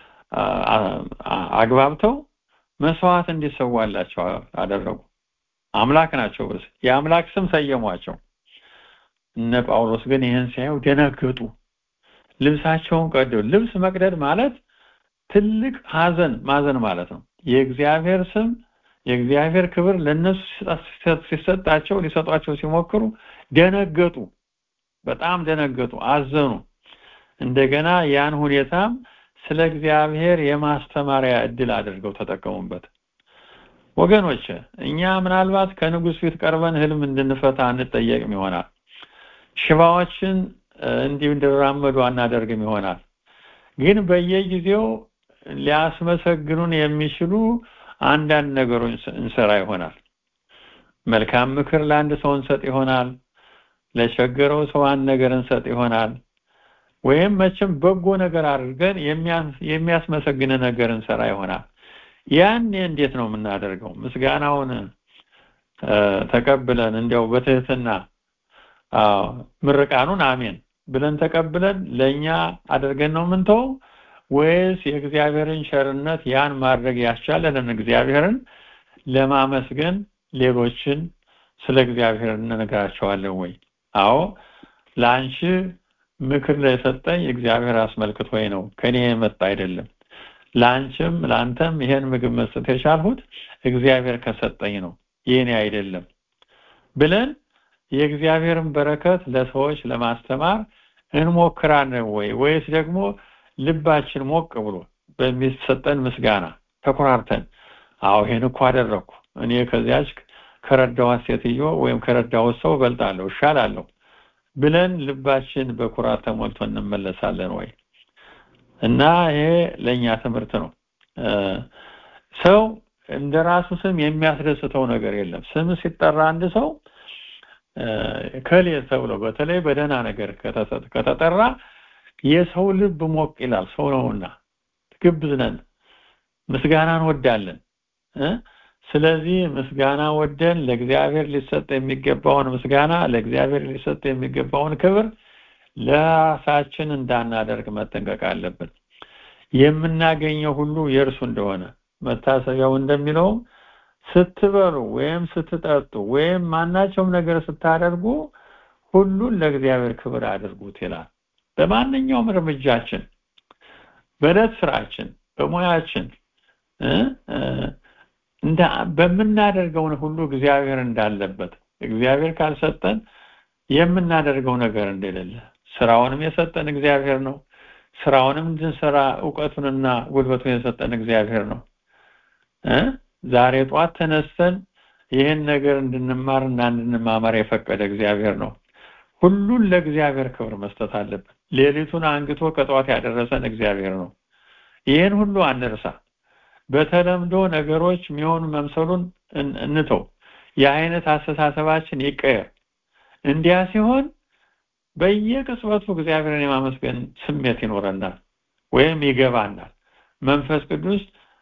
አግባብተው መስዋዕት እንዲሰዋላቸው አደረጉ አምላክ ናቸው ብስ የአምላክ ስም ሰየሟቸው እነ ጳውሎስ ግን ይህን ሲያዩ ደነገጡ ልብሳቸውን ቀደው ልብስ መቅደድ ማለት ትልቅ ሀዘን ማዘን ማለት ነው የእግዚአብሔር ስም የእግዚአብሔር ክብር ለነሱ ሲሰጣቸው ሊሰጧቸው ሲሞክሩ ደነገጡ በጣም ደነገጡ አዘኑ እንደገና ያን ሁኔታም ስለ እግዚአብሔር የማስተማሪያ እድል አድርገው ተጠቀሙበት ወገኖች እኛ ምናልባት ከንጉስ ፊት ቀርበን ህልም እንድንፈታ እንጠየቅም ይሆናል ሽባዎችን እንዲሁ እንዲራመዱ አናደርግም ይሆናል ግን በየጊዜው ሊያስመሰግኑን የሚችሉ አንዳንድ ነገሮች እንሰራ ይሆናል መልካም ምክር ለአንድ ሰው እንሰጥ ይሆናል ለቸገረው ሰው አንድ ነገር እንሰጥ ይሆናል ወይም መቼም በጎ ነገር አድርገን የሚያስመሰግን ነገር እንሰራ ይሆናል ያኔ እንዴት ነው የምናደርገው ምስጋናውን ተቀብለን እንዲያው በትህትና ምርቃኑን አሜን ብለን ተቀብለን ለኛ አድርገን ነው ምንተው ወይስ የእግዚአብሔርን ቸርነት ያን ማድረግ ያስቻለንን እግዚአብሔርን ለማመስገን ሌሎችን ስለ እግዚአብሔር እንነግራቸዋለን ወይ አዎ ለአንቺ ምክር ለሰጠኝ እግዚአብሔር አስመልክቶ ነው ከኔ የመጣ አይደለም ለአንቺም ለአንተም ይሄን ምግብ መስጠት የቻልሁት እግዚአብሔር ከሰጠኝ ነው የኔ አይደለም ብለን የእግዚአብሔርን በረከት ለሰዎች ለማስተማር እንሞክራለን ወይ ወይስ ደግሞ ልባችን ሞቅ ብሎ በሚሰጠን ምስጋና ተኮራርተን አዎ ይሄን እኮ አደረግኩ እኔ ከዚያች ከረዳዋት ሴትዮ ወይም ከረዳሁት ሰው እበልጣለሁ እሻላለሁ ብለን ልባችን በኩራት ተሞልቶ እንመለሳለን ወይ እና ይሄ ለኛ ትምህርት ነው ሰው እንደ ራሱ ስም የሚያስደስተው ነገር የለም ስም ሲጠራ አንድ ሰው ከሌ ተብሎ በተለይ በደህና ነገር ከተጠራ የሰው ልብ ሞቅ ይላል ሰው ነውና ግብዝ ነን ምስጋናን ወዳለን ስለዚህ ምስጋና ወደን ለእግዚአብሔር ሊሰጥ የሚገባውን ምስጋና ለእግዚአብሔር ሊሰጥ የሚገባውን ክብር ለራሳችን እንዳናደርግ መጠንቀቅ አለብን የምናገኘው ሁሉ የእርሱ እንደሆነ መታሰቢያው እንደሚለውም ስትበሉ ወይም ስትጠጡ ወይም ማናቸውም ነገር ስታደርጉ ሁሉን ለእግዚአብሔር ክብር አድርጉት ይላል በማንኛውም እርምጃችን በዕለት ስራችን በሙያችን እንደ በምናደርገውን ሁሉ እግዚአብሔር እንዳለበት እግዚአብሔር ካልሰጠን የምናደርገው ነገር እንደሌለ ስራውንም የሰጠን እግዚአብሔር ነው ስራውንም እንድንሰራ እውቀቱንና ጉልበቱን የሰጠን እግዚአብሔር ነው ዛሬ ጧት ተነስተን ይህን ነገር እንድንማርና እንድንማማር የፈቀደ እግዚአብሔር ነው ሁሉን ለእግዚአብሔር ክብር መስጠት አለብን ሌሊቱን አንግቶ ከጠዋት ያደረሰን እግዚአብሔር ነው ይህን ሁሉ አንርሳ በተለምዶ ነገሮች የሚሆኑ መምሰሉን እንተው የአይነት አስተሳሰባችን ይቀየር እንዲያ ሲሆን በየቅጽበቱ እግዚአብሔርን የማመስገን ስሜት ይኖረናል ወይም ይገባናል መንፈስ ቅዱስ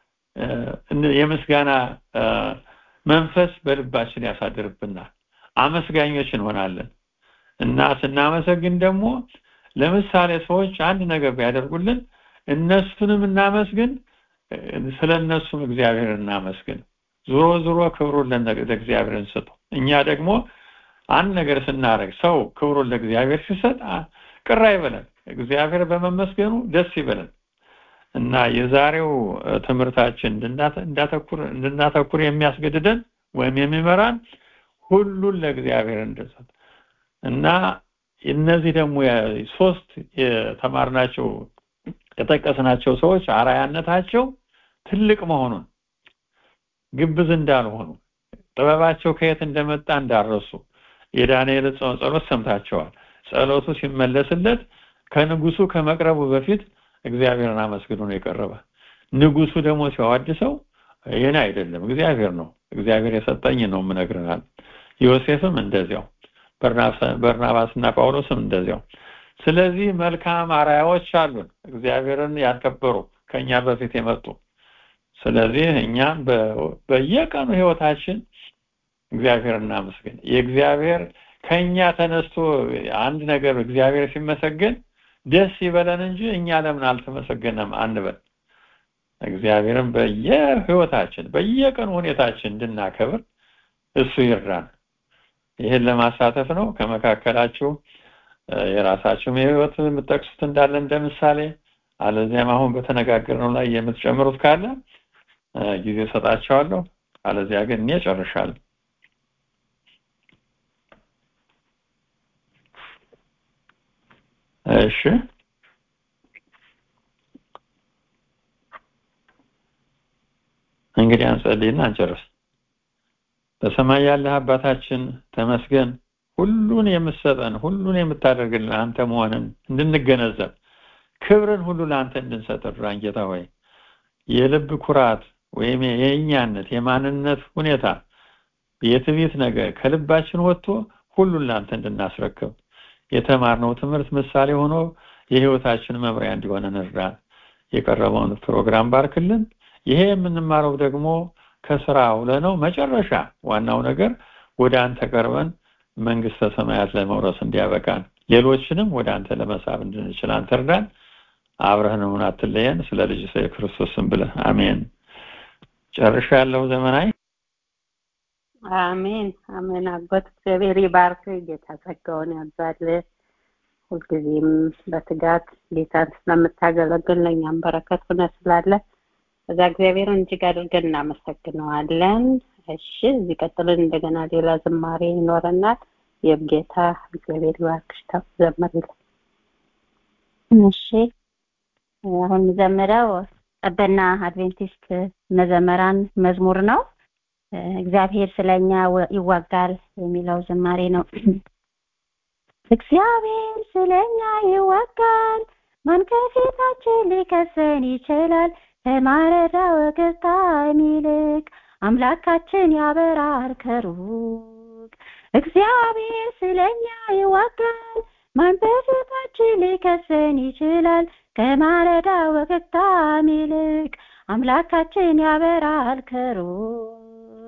የምስጋና መንፈስ በልባችን ያሳድርብናል አመስጋኞች እንሆናለን እና ስናመሰግን ደግሞ ለምሳሌ ሰዎች አንድ ነገር ቢያደርጉልን እነሱንም እናመስግን ስለ እነሱም እግዚአብሔር እናመስግን ዞሮ ዞሮ ክብሩን ለእግዚአብሔር እንስጡ እኛ ደግሞ አንድ ነገር ስናደርግ ሰው ክብሩን ለእግዚአብሔር ሲሰጥ ቅር አይበለን እግዚአብሔር በመመስገኑ ደስ ይበለን እና የዛሬው ትምህርታችን እንዳተኩር እንድናተኩር የሚያስገድደን ወይም የሚመራን ሁሉን ለእግዚአብሔር እንድንሰጥ እና እነዚህ ደግሞ ሶስት የተማርናቸው የጠቀስናቸው ሰዎች አራያነታቸው ትልቅ መሆኑን ግብዝ እንዳልሆኑ ጥበባቸው ከየት እንደመጣ እንዳረሱ የዳንኤል ጸሎት ሰምታቸዋል ጸሎቱ ሲመለስለት ከንጉሱ ከመቅረቡ በፊት እግዚአብሔርን አመስግኖ ነው የቀረበ ንጉሱ ደግሞ ሲያዋድሰው ይህን አይደለም እግዚአብሔር ነው እግዚአብሔር የሰጠኝ ነው ምነግርናል ዮሴፍም እንደዚያው በርናባስና ጳውሎስም እንደዚያው ስለዚህ መልካም አራያዎች አሉን እግዚአብሔርን ያከበሩ ከኛ በፊት የመጡ ስለዚህ እኛም በየቀኑ ህይወታችን እግዚአብሔር እናመስግን የእግዚአብሔር ከኛ ተነስቶ አንድ ነገር እግዚአብሔር ሲመሰገን ደስ ይበለን እንጂ እኛ ለምን አልተመሰገነም አንበል እግዚአብሔርን በየህይወታችን በየቀኑ ሁኔታችን እንድናከብር እሱ ይርዳን ይህን ለማሳተፍ ነው ከመካከላችሁ የራሳችሁም የህይወት የምትጠቅሱት እንዳለ እንደ ምሳሌ አለዚያም አሁን በተነጋገርነው ላይ የምትጨምሩት ካለ ጊዜ ሰጣቸዋለሁ አለዚያ ግን እኔ ጨርሻለሁ እሺ እንግዲህ አንጸልይና አንጨርስ በሰማይ ያለህ አባታችን ተመስገን ሁሉን የምትሰጠን ሁሉን የምታደርግልን አንተ መሆንን እንድንገነዘብ ክብርን ሁሉ ለአንተ እንድንሰጥ እርዳን ጌታ ሆይ የልብ ኩራት ወይም የእኛነት የማንነት ሁኔታ የትዕቢት ነገር ከልባችን ወጥቶ ሁሉን ለአንተ እንድናስረክብ የተማርነው ትምህርት ምሳሌ ሆኖ የህይወታችን መምሪያ እንዲሆን እንርዳን የቀረበውን ፕሮግራም ባርክልን ይሄ የምንማረው ደግሞ ከስራ ውለነው መጨረሻ ዋናው ነገር ወደ አንተ ቀርበን መንግስተ ሰማያት ለመውረስ እንዲያበቃን ሌሎችንም ወደ አንተ ለመሳብ እንድንችል አንተ እርዳን አብረህን አትለየን ስለ ልጅ ስለ ክርስቶስ ስም ብለህ አሜን ጨርሻ ያለው ዘመናዊ አሜን አሜን አጎት እግዚአብሔር ይባርክ ጌታ ጸጋውን ያብዛል ሁልጊዜም በትጋት ጌታን ስለምታገለግል ለእኛም በረከት ሆነ ስላለ እዛ እግዚአብሔርን እጅግ አድርገን እናመሰግነዋለን እሺ እዚህ ቀጥልን እንደገና ሌላ ዝማሬ ይኖረናል የጌታ እግዚአብሔር ይባርክሽ ዘምርልን እሺ አሁን ዘምረው ቀበና አድቬንቲስት መዘመራን መዝሙር ነው እግዚአብሔር ስለኛ ይዋጋል የሚለው ዝማሬ ነው እግዚአብሔር ስለኛ ይዋጋል ማን ከፊታችን ሊከሰን ይችላል ከማለዳ ወገግታ የሚልቅ አምላካችን ያበራል ከሩቅ እግዚአብሔር ስለኛ ይዋጋል ማን በፊታችን ሊከሰን ይችላል ከማለዳ ወገግታ የሚልቅ አምላካችን ያበራል ከሩቅ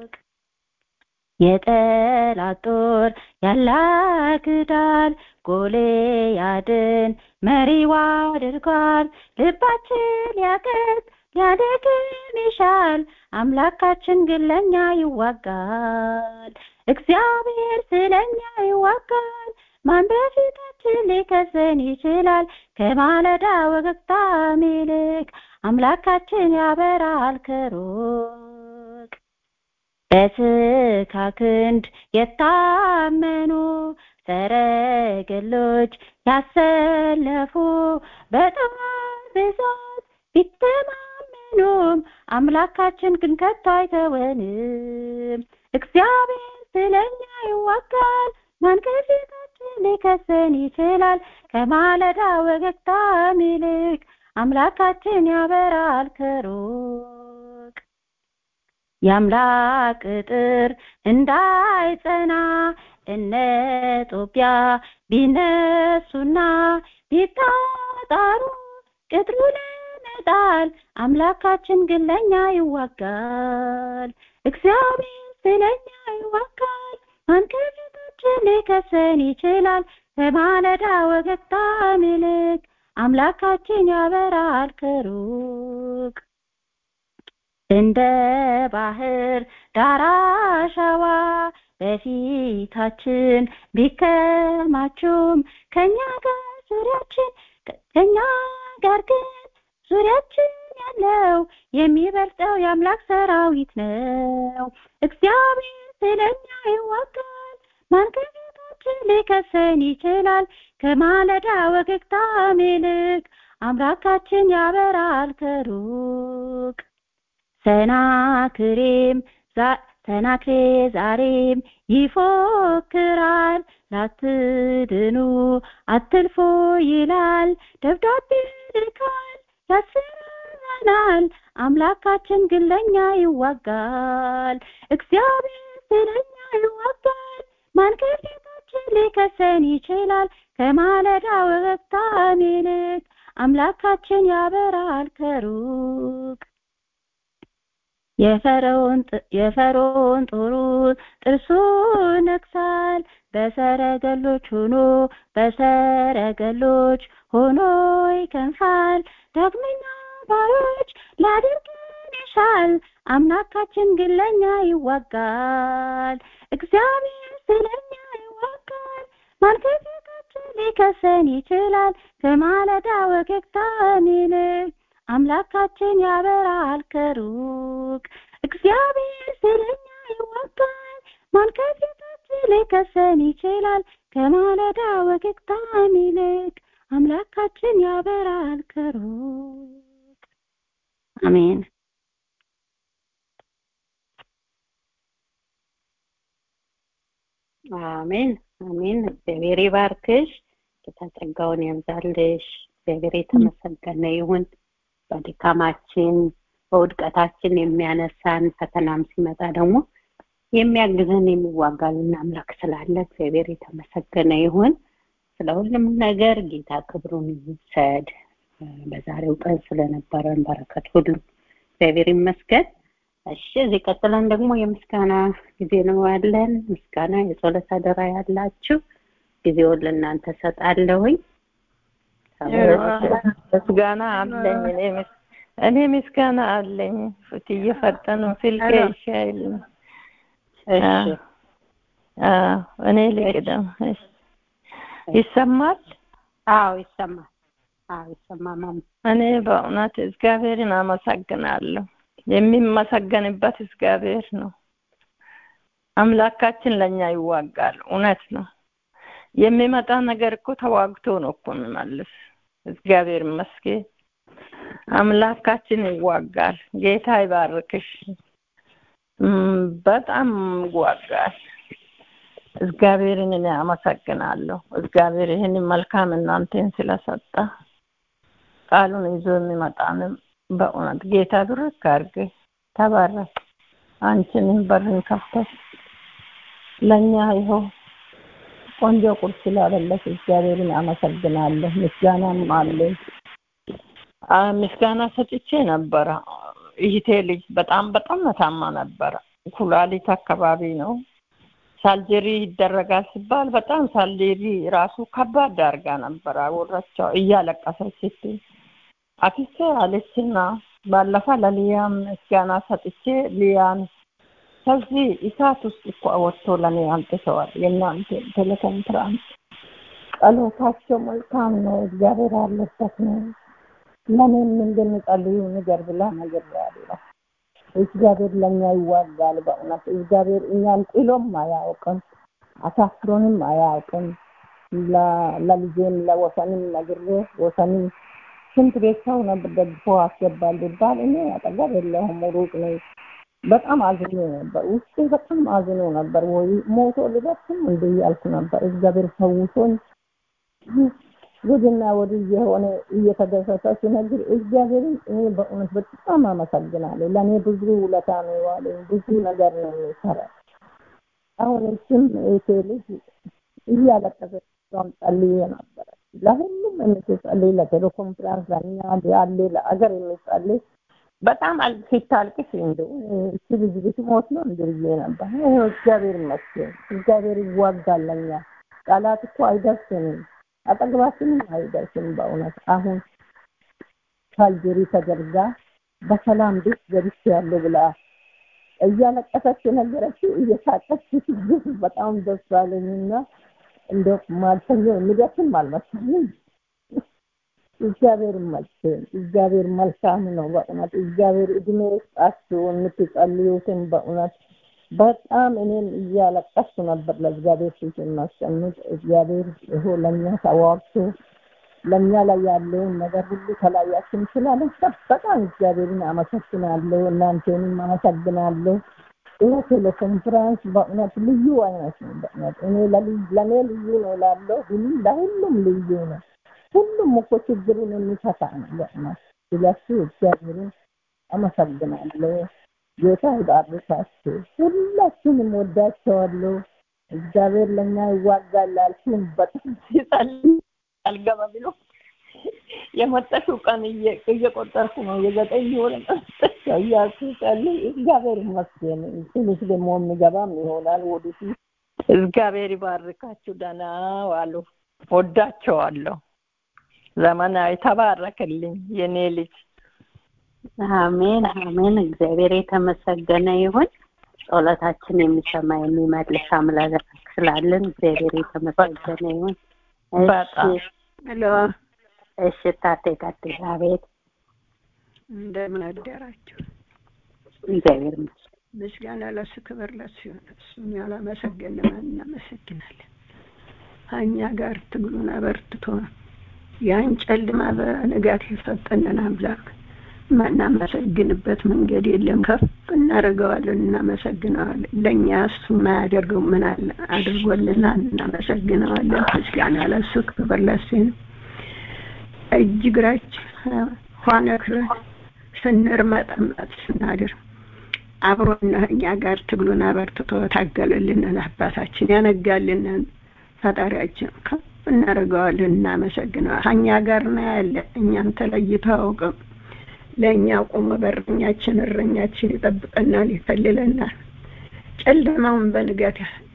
የጠላት ጦር ያላግዳል ጎልያድን መሪው አድርጓል ልባችን ሊያቀጥ ሊያደክም ይሻል አምላካችን ግን ለኛ ይዋጋል እግዚአብሔር ስለኛ ይዋጋል ማን በፊታችን ሊከሰን ይችላል ከማለዳ ወገግታ ይልቅ አምላካችን ያበራል ከሩቅ በስካ ክንድ የታመኑ ሰረገሎች ያሰለፉ በጣም ብዛት ቢተማመኑም አምላካችን ግን ከቶ አይተወንም እግዚአብሔር ስለኛ ይዋጋል ማን ከፊታችን ሊከሰን ይችላል ከማለዳ ወገግታ ይልቅ አምላካችን ያበራል ከሩቅ የአምላክ ቅጥር እንዳይጸና እነ ጦቢያ ቢነሱና ቢታጣሩ ቅጥሩ ለመጣል አምላካችን ግን ለኛ ይዋጋል እግዚአብሔር ስለኛ ይዋጋል ማን ከፊታችን ሊከሰን ይችላል ከማለዳ ወገግታ ይልቅ አምላካችን ያበራል ከሩቅ እንደ ባህር ዳር አሸዋ በፊታችን ቢከማቹም ከኛ ጋር ዙሪያችን ከኛ ጋር ግን ዙሪያችን ያለው የሚበልጠው የአምላክ ሰራዊት ነው እግዚአብሔር ስለኛ ይዋጋል ማን ከፊታችን ሊከሰን ይችላል ከማለዳ ወገግታ ይልቅ አምላካችን ያበራል ከሩቅ ሰናክሬም ሰናክሬ ዛሬም ይፎክራል ላትድኑ አትልፎ ይላል ደብዳቤ ልካል ያስፈራናል አምላካችን ግን ለኛ ይዋጋል እግዚአብሔር ስለኛ ይዋጋል ማን ከፊታችን ሊከሰን ይችላል ከማለዳ ወገግታ ይልቅ አምላካችን ያበራል ከሩቅ የፈርዖን የፈርዖን ጦሩ ጥርሱ ነክሳል በሰረገሎች ሆኖ በሰረገሎች ሆኖ ይከንፋል ዳግመኛ ባሮች ላድርገን ይሻል አምላካችን ግን ለኛ ይዋጋል እግዚአብሔር ስለኛ ይዋጋል ማን ከፊታችን ሊከሰን ይችላል ከማለዳ ወገግታ ይልቅ አምላካችን ያበራል ከሩቅ እግዚአብሔር ስለኛ ይዋጋል ማን ከፊታችን ሊከሰን ይችላል ከማለዳ ወገግታ ይልቅ አምላካችን ያበራል ከሩቅ አሜን አሜን አሜን እግዚአብሔር ይባርክሽ ጌታ ጸጋውን ያብዛልሽ እግዚአብሔር የተመሰገነ ይሁን በድካማችን በውድቀታችን የሚያነሳን ፈተናም ሲመጣ ደግሞ የሚያግዘን የሚዋጋልን አምላክ ስላለ እግዚአብሔር የተመሰገነ ይሁን ስለ ሁሉም ነገር ጌታ ክብሩን ይውሰድ በዛሬው ቀን ስለነበረን በረከት ሁሉ እግዚአብሔር ይመስገን እሺ እዚህ ቀጥለን ደግሞ የምስጋና ጊዜ ነው ያለን ምስጋና የጸሎት አደራ ያላችሁ ጊዜውን ለእናንተ ሰጣለሁኝ ምስጋና አለኝ እኔ ምስጋና አለኝ ፍት እየፈጠኑ ስልኬ ይሻይል እኔ ልቅደም ይሰማል አዎ ይሰማል አዎ ይሰማል እኔ በእውነት እግዚአብሔርን አመሰግናለሁ የሚመሰገንበት እግዚአብሔር ነው አምላካችን ለኛ ይዋጋል እውነት ነው የሚመጣ ነገር እኮ ተዋግቶ ነው እኮ የሚመልስ እግዚአብሔር ይመስገን አምላካችን ይዋጋል ጌታ ይባርክሽ በጣም ይዋጋል እግዚአብሔርን እኔ አመሰግናለሁ እግዚአብሔር ይህን መልካም እናንተን ስለሰጠ ቃሉን ይዞ የሚመጣንም በእውነት ጌታ ብርክ አድርግ ተባረክ አንቺንም በርን ከፍተሽ ለእኛ ይኸው ቆንጆ ቁርስ ስላበለሽ እግዚአብሔርን አመሰግናለሁ ምስጋናም አለኝ ምስጋና ሰጥቼ ነበረ ይህቴ ልጅ በጣም በጣም ታማ ነበረ ኩላሊት አካባቢ ነው ሳልጀሪ ይደረጋል ሲባል በጣም ሳልጀሪ ራሱ ከባድ አድርጋ ነበር አወራቸው እያለቀሰች ስትል አክስቴ አለችና ባለፈ ለሊያም ምስጋና ሰጥቼ ሊያን ከዚህ እሳት ውስጥ እኮ አወጥቶ ለእኔ አምጥተዋል። የእናንተ ቴሌኮንፍራንስ ጸሎታቸው መልካም ነው፣ እግዚአብሔር አለበት ነው። ለእኔም እንደሚጸልዩ ንገር ብላ ነግሬያለሁ። እግዚአብሔር ለእኛ ይዋጋል። በእውነት እግዚአብሔር እኛን ጥሎም አያውቅም፣ አሳፍሮንም አያውቅም። ለልጄም ለወሰንም ነግሬ ወሰንም ስንት ቤት ሰው ነበር ደግፎ አስገባል ቢባል እኔ አጠገብ የለሁም ሩቅ ነኝ። በጣም አዝኖ ነበር፣ ውስጤ በጣም አዝኖ ነበር። ወይ ሞቶ ልደርስም እንደ እያልኩ ነበር። እግዚአብሔር ፈውሶኝ ጉድና ወዲህ የሆነ እየተደሰተ ሲነግር እግዚአብሔርን እኔ በእውነት በጣም አመሰግናለሁ። ለእኔ ብዙ ውለታ ነው የዋለኝ፣ ብዙ ነገር ነው የሚሰራ። አሁን እሱም እህቴ ልጅ እያለቀሰች እሷም ጸልዬ ነበረ። ለሁሉም የምትጸልይ ለቴሌኮንፍራንስ ለእኛ ያለ ለአገር የሚጸልይ በጣም ሲታልቅስ እንደው እቺ ልጅ ብትሞት ነው እንደ ብዬ ነበር። ይኸው እግዚአብሔር ይመስገን፣ እግዚአብሔር ይዋጋል ለእኛ። ቃላት እኮ አይደርስንም አጠገባችንም አይደርስም። በእውነት አሁን ካልጀሪ ተደርጋ በሰላም ቤት ገብቻለሁ ብላ እያለቀሰች የነገረችው እየሳቀች ስትግፍ በጣም ደስ አለኝና እንደው ማልተኛ የሚደርስም አልመሰለኝ። እግዚአብሔር ይመስገን። እግዚአብሔር መልካም ነው በእውነት እግዚአብሔር እድሜ ይስጣችሁ የምትጸልዩትን በእውነት በጣም እኔም እያለቀስኩ ነበር ለእግዚአብሔር ፊት የማስቀምጥ። እግዚአብሔር ይሆ ለእኛ ተዋርቶ ለእኛ ላይ ያለውን ነገር ሁሉ ከላያችን ስላነሳ በጣም እግዚአብሔርን አመሰግናለሁ። እናንተንም አመሰግናለሁ። ይህ ቴሌኮንፍራንስ በእውነት ልዩ አይነት ነው። በእውነት እኔ ለእኔ ልዩ ነው ላለው ሁሉም ለሁሉም ልዩ ነው። ሁሉም እኮ ችግሩን የሚፈታ ነው በእውነት ስለሱ እግዚአብሔርን አመሰግናለሁ። ጌታ ይባርካችሁ። ሁላችሁንም ወዳቸዋለሁ። እግዚአብሔር ለእኛ ይዋጋል አልኩኝ። በጣም ሲጸልይ አልገባ ብሎ የመጣሽው ቀን እየቆጠርኩ ነው። የዘጠኝ ወር እያልኩ ጸልይ። እግዚአብሔር ይመስገን። ትንሽ ደግሞ የሚገባም ይሆናል ወደፊት። እግዚአብሔር ይባርካችሁ። ደህና ዋሉ። ወዳቸዋለሁ። ዘመናዊ ተባረክልኝ የኔ ልጅ። አሜን አሜን። እግዚአብሔር የተመሰገነ ይሁን። ጸሎታችን የሚሰማ የሚመልስ አምላክ ስላለን እግዚአብሔር የተመሰገነ ይሁን። በጣም ሄሎ፣ እሺ ታቴ ቀጥል። አቤት እንደምን አደራችሁ? እግዚአብሔር ይመስገን። ምስጋና ለሱ ክብር ለሱ ይሁን። እሱን ያላመሰገን ማን እናመሰግናለን? ከእኛ ጋር ትግሉን አበርትቶ ያን ጨለማ በንጋት የሰጠንን አምላክ ማናመሰግንበት መንገድ የለም። ከፍ እናደርገዋለን፣ እናመሰግነዋለን። ለእኛ እሱ የማያደርገው ምን አለ አድርጎልናል፣ እናመሰግነዋለን። ምስጋና ለሱ ክብር ለሱ ነው። እጅ እግራችን ሆነክረን ስንርመጠመጥ ስናድር አብሮና እኛ ጋር ትግሉን አበርትቶ ታገለልንን አባታችን ያነጋልንን ፈጣሪያችን ከፍ እናደርገዋለን፣ እናመሰግነዋል። ከእኛ ጋር ነው ያለ እኛን ተለይቶ አያውቅም። ለእኛ ቆሞ በረኛችን እረኛችን ይጠብቀናል፣ ይከልለናል። ጨለማውን በንጋት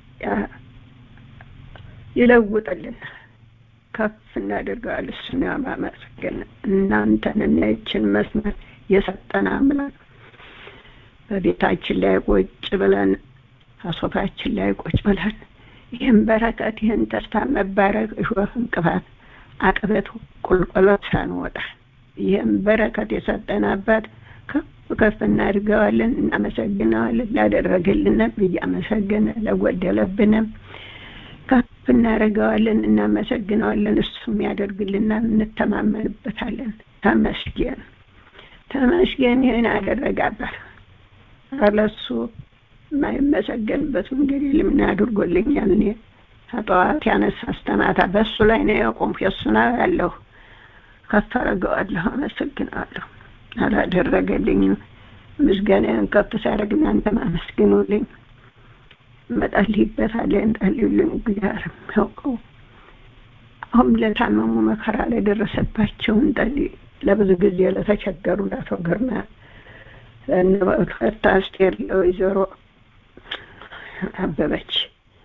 ይለውጥልናል። ከፍ እናደርገዋል። እሱን ያማመሰግን እናንተን እና ይችን መስመር የሰጠን አምላክ በቤታችን ላይ ቁጭ ብለን አሶፋችን ላይ ቁጭ ብለን ይህን በረከት ይህን ተስፋ መባረክ እሾህ እንቅፋት አቅበት ቁልቁለት ሳንወጣ ይህም በረከት የሰጠን አባት ከፍ ከፍ እናድርገዋለን፣ እናመሰግነዋለን። ላደረገልንም እያመሰገነ ለጎደለብንም ከፍ እናደርገዋለን፣ እናመሰግነዋለን። እሱም ያደርግልናል፣ እንተማመንበታለን። ተመስገን ተመስገን። ይህን አደረገ አባት ለሱ የማይመሰገንበት መንገድ የለም። ምን አድርጎልኛል? እኔ ከጠዋት ያነሳ አስተማታ በእሱ ላይ ነው የቆምኩ። የእሱ ነው ያለሁ ከፍ አደርገዋለሁ፣ አመሰግነዋለሁ። አላደረገልኝም ምስጋናን ከፍ ሲያደርግ እናንተም አመስግኑልኝ። እመጣልይበታለሁ፣ እንጸልዩልኝ። እግዚአብሔር የሚያውቀው አሁን ለታመሙ መከራ ለደረሰባቸው እንጸልይ። ለብዙ ጊዜ ለተቸገሩ ለአቶ ግርማ ለእነ አስቴር ለወይዘሮ አበበች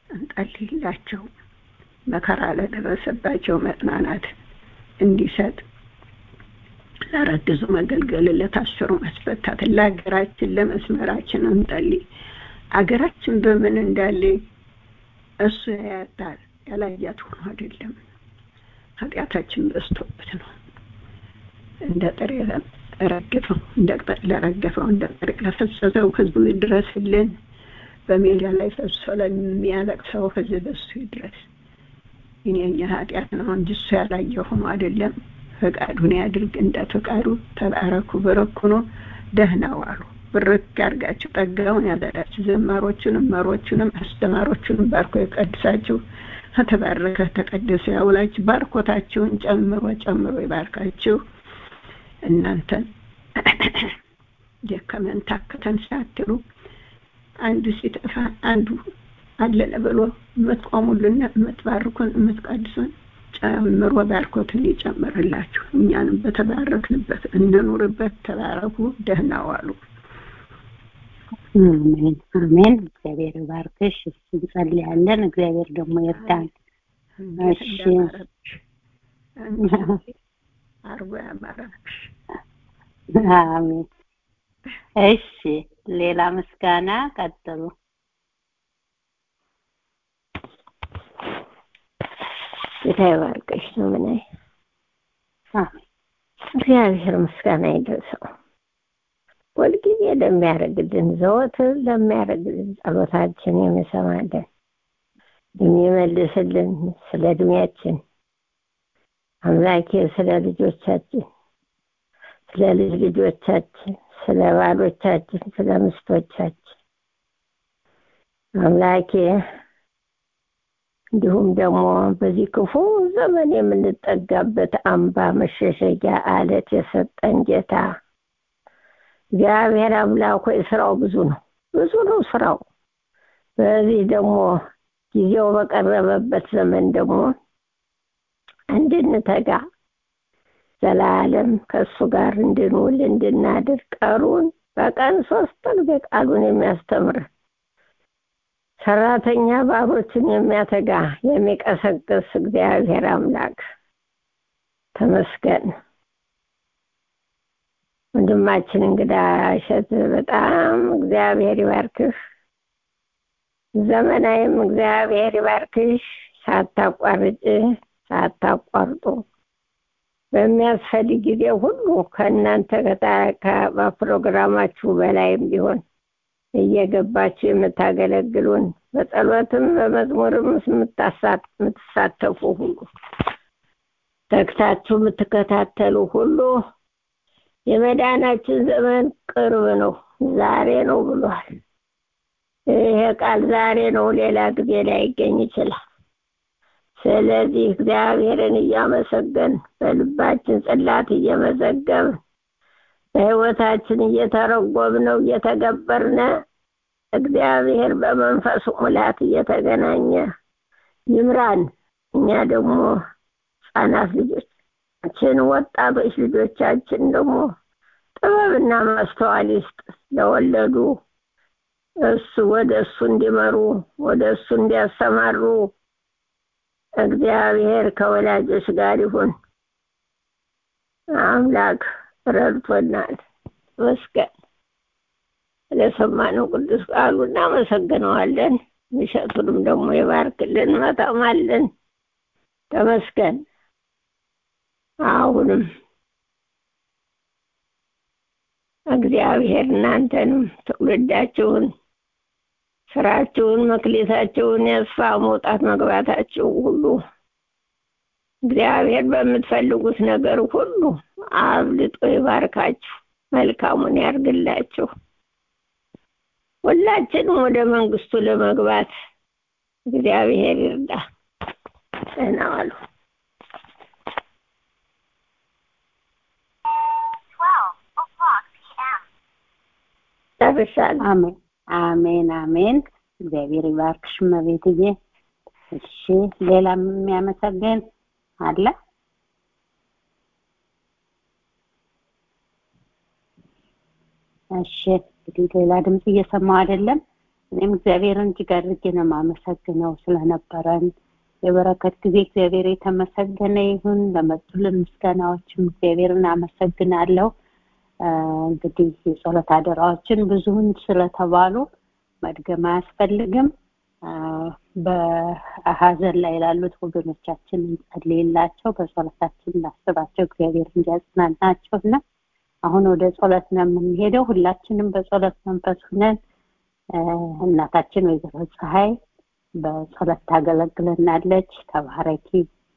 እንጸልይላቸው። መከራ ለደረሰባቸው መጽናናት እንዲሰጥ ለረግዙ መገልገል፣ ለታሰሩ መስፈታት፣ ለሀገራችን ለመስመራችን እንጸልይ። አገራችን በምን እንዳለ እሱ ያያታል። ያላያት ሆኖ አይደለም፣ ኃጢአታችን በዝቶበት ነው። እንደ ጥሬ ረግፈው እንደ ቅጠል ለረገፈው እንደ ጥሬ ለፈሰሰው ሕዝቡ ይድረስልን። በሜዳ ላይ ፈሶ ለሚያለቅሰው ሕዝብ እሱ ይድረስ። እኔ የኛ ኃጢአት ነው እንጂ እሱ ያላየ ሆኖ አይደለም። ፈቃዱን ያድርግ እንደ ፈቃዱ። ተባረኩ፣ በረኩ ነው። ደህና ዋሉ። ብርክ ያርጋችሁ፣ ጠጋውን ያበላችሁ። ዘማሮቹንም መሮቹንም አስተማሮቹንም ባርኮ የቀድሳችሁ ከተባረከ ተቀደሰ ያውላችሁ። ባርኮታችሁን ጨምሮ ጨምሮ ይባርካችሁ። እናንተን ደከመን ታከተን ሳትሉ አንዱ ሲጠፋ አንዱ አለለ ብሎ የምትቆሙልን የምትባርኩን የምትቀድሱን ጨምሮ ባርኮትን ይጨምርላችሁ። እኛንም በተባረክንበት እንኑርበት። ተባረኩ። ደህና ዋሉ። አሜን አሜን። እግዚአብሔር ይባርክሽ። እሱ እንጸልያለን። እግዚአብሔር ደግሞ ይርዳን። እንዴት እሺ። እንዳማረብሽ እንዴት አርጎ ያማረብሽ። አሜን። እሺ፣ ሌላ ምስጋና ቀጥሉ። ጌታ ይባርክሽ ዘመናዊ አሜን። እግዚአብሔር ምስጋና ይድረሰው። ሁልጊዜ ለሚያደርግልን ዘወትር ለሚያደርግልን ጸሎታችን የሚሰማልን የሚመልስልን ስለ እድሜያችን አምላኬ ስለ ልጆቻችን ስለ ልጅ ልጆቻችን ስለ ባሎቻችን ስለ ምስቶቻችን አምላኬ እንዲሁም ደግሞ በዚህ ክፉ ዘመን የምንጠጋበት አምባ መሸሸጊያ አለት የሰጠን ጌታ እግዚአብሔር አምላክ ሆይ ስራው ብዙ ነው፣ ብዙ ነው ስራው። በዚህ ደግሞ ጊዜው በቀረበበት ዘመን ደግሞ እንድንተጋ ዘላለም ከእሱ ጋር እንድንውል እንድናድር ቀሩን በቀን ሶስት ጊዜ ቃሉን የሚያስተምር ሰራተኛ ባሮችን የሚያተጋ የሚቀሰቅስ እግዚአብሔር አምላክ ተመስገን። ወንድማችን እንግዳ እሸት በጣም እግዚአብሔር ይባርክህ። ዘመናዊም እግዚአብሔር ይባርክሽ። ሳታቋርጭ ሳታቋርጡ በሚያስፈልግ ጊዜ ሁሉ ከእናንተ በፕሮግራማችሁ በላይም ቢሆን እየገባችሁ የምታገለግሉን በጸሎትም በመዝሙርም የምትሳተፉ ሁሉ ተግታችሁ የምትከታተሉ ሁሉ የመዳናችን ዘመን ቅርብ ነው፣ ዛሬ ነው ብሏል። ይሄ ቃል ዛሬ ነው፣ ሌላ ጊዜ ላይገኝ ይችላል። ስለዚህ እግዚአብሔርን እያመሰገን በልባችን ጽላት እየመዘገብን በሕይወታችን እየተረጎምነው እየተገበርነ እግዚአብሔር በመንፈሱ ሙላት እየተገናኘ ይምራን። እኛ ደግሞ ሕፃናት ልጆቻችን፣ ወጣቶች ልጆቻችን ደግሞ ጥበብና ማስተዋል ይስጥ ለወለዱ እሱ ወደ እሱ እንዲመሩ ወደ እሱ እንዲያሰማሩ እግዚአብሔር ከወላጆች ጋር ይሁን። አምላክ ረድቶናል። መስገን ለሰማነው ቅዱስ ቃሉ እናመሰግነዋለን። ምሸቱንም ደግሞ ይባርክልን፣ መጠማልን። ተመስገን። አሁንም እግዚአብሔር እናንተንም ትውልዳችሁን፣ ስራችሁን፣ መክሊታችሁን ያስፋ መውጣት መግባታችሁ ሁሉ እግዚአብሔር በምትፈልጉት ነገር ሁሉ አብልጦ ይባርካችሁ፣ መልካሙን ያርግላችሁ። ሁላችንም ወደ መንግስቱ ለመግባት እግዚአብሔር ይርዳ። ደህና ዋሉ። ጨርሻለሁ። አሜን አሜን አሜን። እግዚአብሔር ይባርክሽ እመቤትዬ። እሺ ሌላ የሚያመሰግን አለ? እሺ እንግዲህ ሌላ ድምፅ እየሰማሁ አይደለም። እኔም እግዚአብሔርን እጅግ አድርጌ ነው የማመሰግነው ስለነበረን የበረከት ጊዜ እግዚአብሔር የተመሰገነ ይሁን። ለመጡልን ምስጋናዎችም እግዚአብሔርን አመሰግናለሁ። እንግዲህ የጸሎት አደራዎችን ብዙውን ስለተባሉ መድገም አያስፈልግም። በሀዘን ላይ ላሉት ወገኖቻችን እንጸልይላቸው፣ በጸሎታችን እናስባቸው፣ እግዚአብሔር እንዲያጽናናቸው እና አሁን ወደ ጸሎት ነው የምንሄደው። ሁላችንም በጸሎት መንፈስ ሁነን እናታችን ወይዘሮ ፀሐይ በጸሎት ታገለግለናለች። ተባረኪ።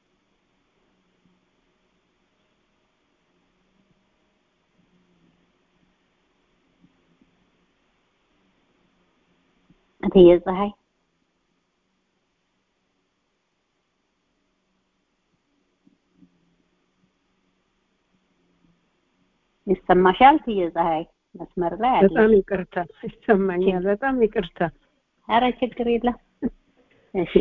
እትዬ ፀሐይ ይሰማሻል? እትዬ ፀሐይ መስመር ላይ አለ። በጣም ይቅርታ ይሰማኛል። በጣም ይቅርታ። ኧረ ችግር የለም። እሺ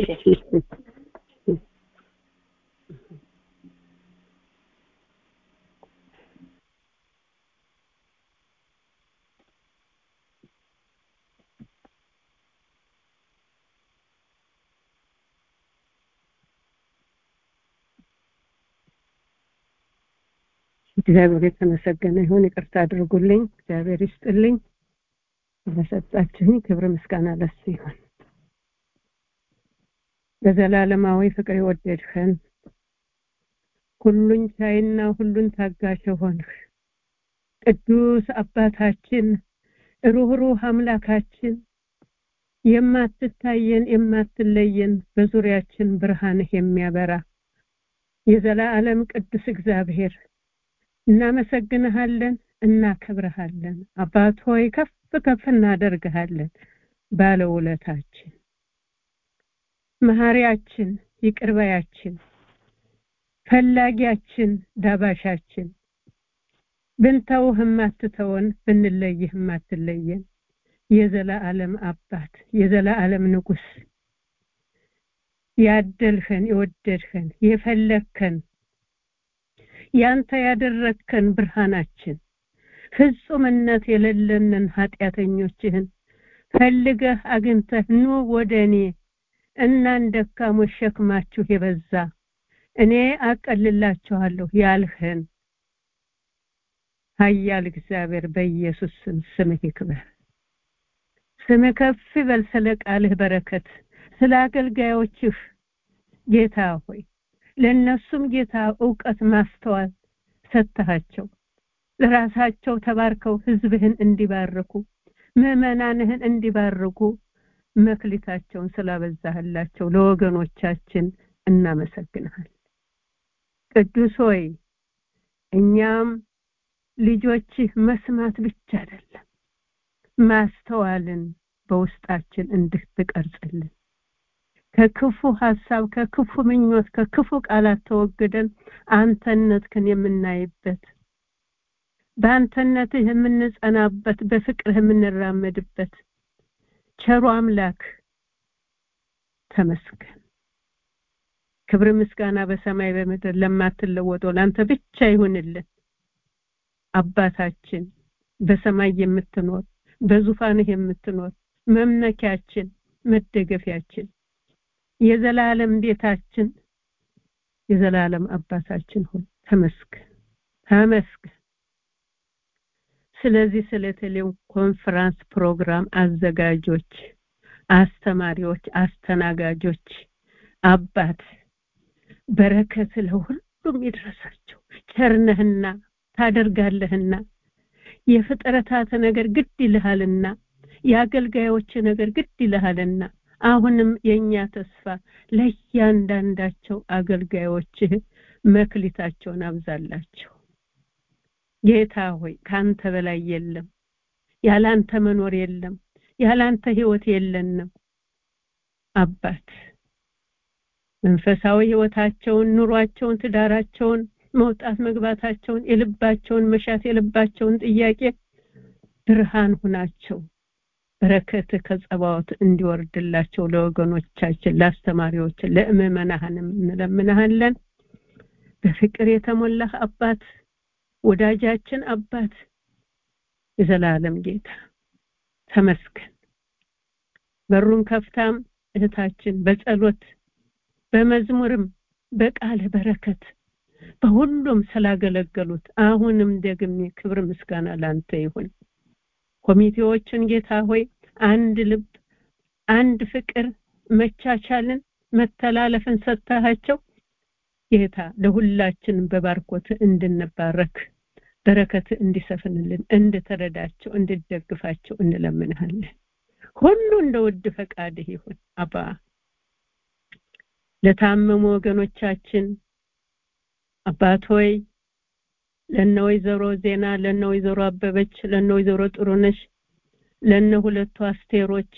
እግዚአብሔር የተመሰገነ ይሁን። ይቅርታ አድርጉልኝ። እግዚአብሔር ይስጥልኝ። ስለሰጣችሁኝ ክብር ምስጋና ለሱ ይሁን። በዘላለማዊ ፍቅር የወደድኸን ሁሉን ቻይና ሁሉን ታጋሽ ሆንህ ቅዱስ አባታችን ሩህሩህ አምላካችን የማትታየን የማትለየን በዙሪያችን ብርሃንህ የሚያበራ የዘላለም ቅዱስ እግዚአብሔር እናመሰግንሃለን፣ እናከብረሃለን። አባት ሆይ ከፍ ከፍ እናደርግሃለን። ባለውለታችን፣ መሐሪያችን፣ ይቅርባያችን፣ ፈላጊያችን፣ ዳባሻችን ብንተውህ የማትተወን ብንለይህ የማትለየን የዘላለም አባት የዘላለም ንጉስ ያደልኸን የወደድኸን የፈለግከን ያንተ ያደረግከን ብርሃናችን ፍጹምነት የሌለንን ኃጢአተኞችህን ፈልገህ አግኝተህ ኑ ወደ እኔ እናን ደካሞች ሸክማችሁ የበዛ እኔ አቀልላችኋለሁ ያልህን ኃያል እግዚአብሔር በኢየሱስ ስም ስምህ ይክበር። ስምህ ከፍ ይበል። ስለ ቃልህ በረከት ስለ አገልጋዮችህ ጌታ ሆይ ለእነሱም ጌታ እውቀት ማስተዋል ሰጥተሃቸው ለራሳቸው ተባርከው ህዝብህን እንዲባርኩ ምዕመናንህን እንዲባርኩ መክሊታቸውን ስላበዛህላቸው ለወገኖቻችን እናመሰግንሃል። ቅዱስ ሆይ እኛም ልጆችህ መስማት ብቻ አይደለም ማስተዋልን በውስጣችን እንድትቀርጽልን ከክፉ ሀሳብ ከክፉ ምኞት ከክፉ ቃላት ተወግደን አንተነትህን የምናይበት በአንተነትህ የምንጸናበት በፍቅርህ የምንራመድበት ቸሩ አምላክ ተመስገን። ክብር ምስጋና በሰማይ በምድር ለማትለወጠው ለአንተ ብቻ ይሁንልን። አባታችን በሰማይ የምትኖር በዙፋንህ የምትኖር መመኪያችን መደገፊያችን የዘላለም ቤታችን የዘላለም አባታችን ሆይ ተመስገን ተመስገን። ስለዚህ ስለ ቴሌው ኮንፈረንስ ፕሮግራም አዘጋጆች፣ አስተማሪዎች፣ አስተናጋጆች አባት በረከት ለሁሉም ይድረሳቸው። ቸርነህና ታደርጋለህና የፍጥረታት ነገር ግድ ይልሃልና የአገልጋዮች ነገር ግድ ይልሃልና አሁንም የኛ ተስፋ ለእያንዳንዳቸው አገልጋዮችህ መክሊታቸውን አብዛላቸው። ጌታ ሆይ ካንተ በላይ የለም፣ ያላንተ መኖር የለም፣ ያላንተ ህይወት የለንም። አባት መንፈሳዊ ህይወታቸውን፣ ኑሯቸውን፣ ትዳራቸውን፣ መውጣት መግባታቸውን፣ የልባቸውን መሻት፣ የልባቸውን ጥያቄ ብርሃን ሁናቸው። በረከት ከጸባዖት እንዲወርድላቸው ለወገኖቻችን፣ ለአስተማሪዎች፣ ለምዕመናንም እንለምናሃለን። በፍቅር የተሞላህ አባት ወዳጃችን አባት የዘላለም ጌታ ተመስገን። በሩን ከፍታም እህታችን በጸሎት በመዝሙርም በቃለ በረከት በሁሉም ስላገለገሉት አሁንም ደግሜ ክብር ምስጋና ላንተ ይሁን። ኮሚቴዎችን ጌታ ሆይ አንድ ልብ፣ አንድ ፍቅር፣ መቻቻልን፣ መተላለፍን ሰጥተሃቸው ጌታ ለሁላችንም በባርኮት እንድንባረክ በረከት እንዲሰፍንልን እንድትረዳቸው እንድትደግፋቸው እንለምንሃለን። ሁሉ እንደ ውድ ፈቃድህ ይሁን አባ። ለታመሙ ወገኖቻችን አባት ሆይ ለነ ወይዘሮ ዜና ለነ ወይዘሮ አበበች ለነ ወይዘሮ ጥሩነሽ ለነ ሁለቱ አስቴሮች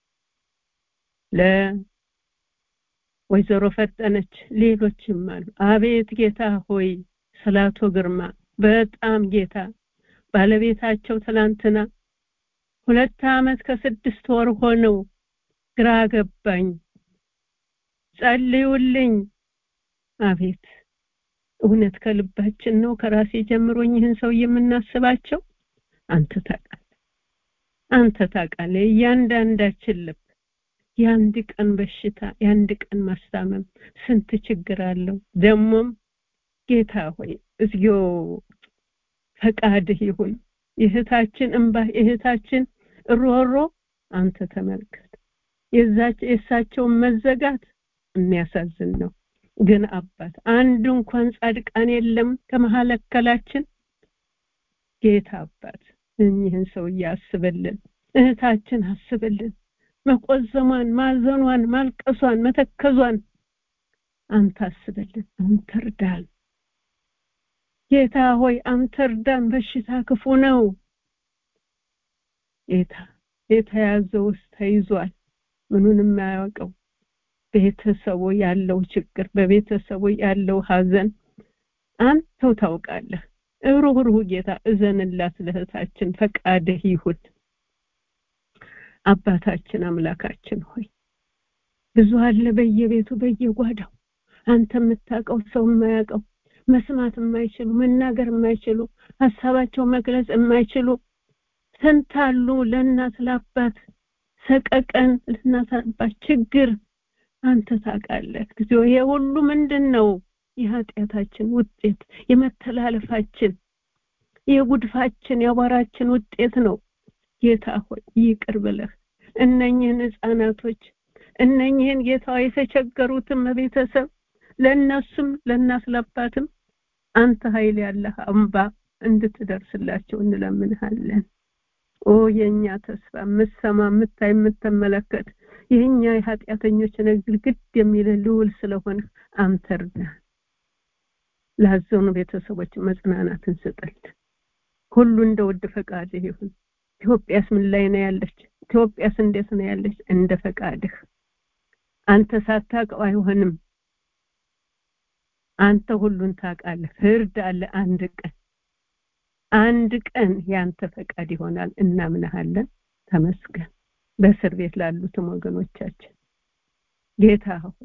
ለወይዘሮ ፈጠነች ሌሎችም አሉ። አቤት ጌታ ሆይ ስላቶ ግርማ በጣም ጌታ ባለቤታቸው ትላንትና ሁለት ዓመት ከስድስት ወር ሆነው ግራ ገባኝ ጸልዩልኝ አቤት እውነት ከልባችን ነው ከራሴ ጀምሮኝ ይህን ሰው የምናስባቸው አንተ ታውቃለህ አንተ ታውቃለህ እያንዳንዳችን ልብ የአንድ ቀን በሽታ የአንድ ቀን ማስታመም ስንት ችግር አለው ደግሞም ጌታ ሆይ እግዚኦ ፈቃድህ ይሁን የእህታችን እንባ የእህታችን ሮሮ አንተ ተመልከት የዛች የእሳቸውን መዘጋት የሚያሳዝን ነው ግን አባት አንድ እንኳን ጻድቃን የለም ከመሀለከላችን ጌታ አባት እኚህን ሰውዬ አስብልን እህታችን አስብልን መቆዘሟን ማዘኗን ማልቀሷን መተከዟን አንተ አስብልን አንተ እርዳን ጌታ ሆይ አንተ እርዳን በሽታ ክፉ ነው ጌታ የተያዘው ውስጥ ተይዟል ምኑን የማያውቀው ቤተሰቡ ያለው ችግር በቤተሰቡ ያለው ሀዘን አንተው ታውቃለህ ሩህሩህ ጌታ እዘንላት ለእህታችን ፈቃድህ ይሁን አባታችን አምላካችን ሆይ ብዙ አለ በየቤቱ በየጓዳው አንተ የምታውቀው ሰው የማያውቀው መስማት የማይችሉ መናገር የማይችሉ ሀሳባቸው መግለጽ የማይችሉ ስንት አሉ ለእናት ለአባት ሰቀቀን ለእናት አባት ችግር አንተ ታውቃለህ እግዚኦ ይሄ ሁሉ ምንድን ነው የኃጢአታችን ውጤት የመተላለፋችን የጉድፋችን የአቧራችን ውጤት ነው ጌታ ሆይ ይቅር ብለህ እነኝህን ህፃናቶች እነኝህን ጌታ የተቸገሩትም ቤተሰብ ለእነሱም ለእናት ለአባትም አንተ ኃይል ያለህ አምባ እንድትደርስላቸው እንለምንሃለን ኦ የኛ ተስፋ የምትሰማ የምታይ የምትመለከት የኛ የኃጢአተኞች ነገር ግድ የሚል ልውል ስለሆነ አንተ እርዳን ላዘኑ ቤተሰቦች መጽናናትን ስጠል ሁሉ እንደ ውድ ፈቃድህ ይሁን ኢትዮጵያስ ምን ላይ ነው ያለች ኢትዮጵያስ እንዴት ነው ያለች እንደ ፈቃድህ አንተ ሳታውቀው አይሆንም አንተ ሁሉን ታውቃለህ ፍርድ አለ አንድ ቀን አንድ ቀን ያንተ ፈቃድ ይሆናል እናምናሃለን ተመስገን በእስር ቤት ላሉትም ወገኖቻችን ጌታ ሆይ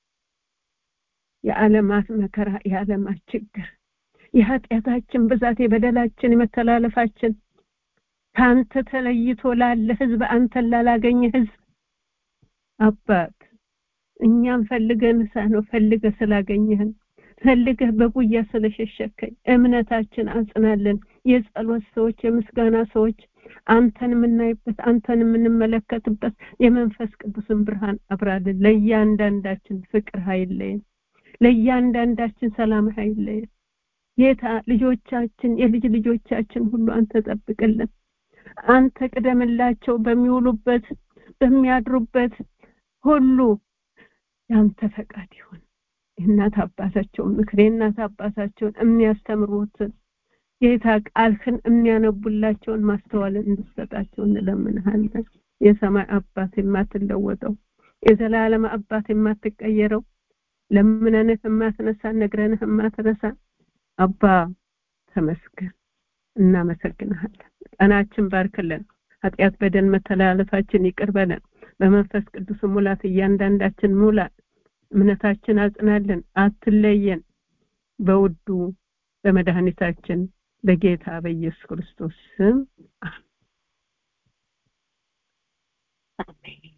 የዓለማት መከራ የዓለማት ችግር የኃጢአታችን ብዛት የበደላችን የመተላለፋችን ከአንተ ተለይቶ ላለ ህዝብ አንተን ላላገኘ ህዝብ አባት እኛም ፈልገን ሳነው ፈልገ ስላገኘህን ፈልገህ በጉያ ስለሸሸከኝ እምነታችን አጽናለን የጸሎት ሰዎች የምስጋና ሰዎች አንተን የምናይበት አንተን የምንመለከትበት የመንፈስ ቅዱስን ብርሃን አብራልን ለእያንዳንዳችን ፍቅር ኃይለየን ለእያንዳንዳችን ሰላም ኃይለየን ጌታ ልጆቻችን የልጅ ልጆቻችን ሁሉ አንተ ጠብቅልን አንተ ቅደምላቸው በሚውሉበት በሚያድሩበት ሁሉ ያንተ ፈቃድ ይሁን የእናት አባታቸውን ምክር የእናት አባታቸውን የሚያስተምሩትን ጌታ ቃልህን የሚያነቡላቸውን ማስተዋልን እንድሰጣቸው እንለምንሃለን የሰማይ አባት የማትለወጠው የዘላለም አባት የማትቀየረው ለምነንህ የማትነሳ ነግረንህ የማትረሳ አባ ተመስገን እናመሰግንሃለን ቀናችን ባርክልን ኃጢአት በደል መተላለፋችን ይቅር በለን በመንፈስ ቅዱስ ሙላት እያንዳንዳችን ሙላት እምነታችን አጽናልን አትለየን በውዱ በመድኃኒታችን በጌታ በኢየሱስ ክርስቶስ ስም አሜን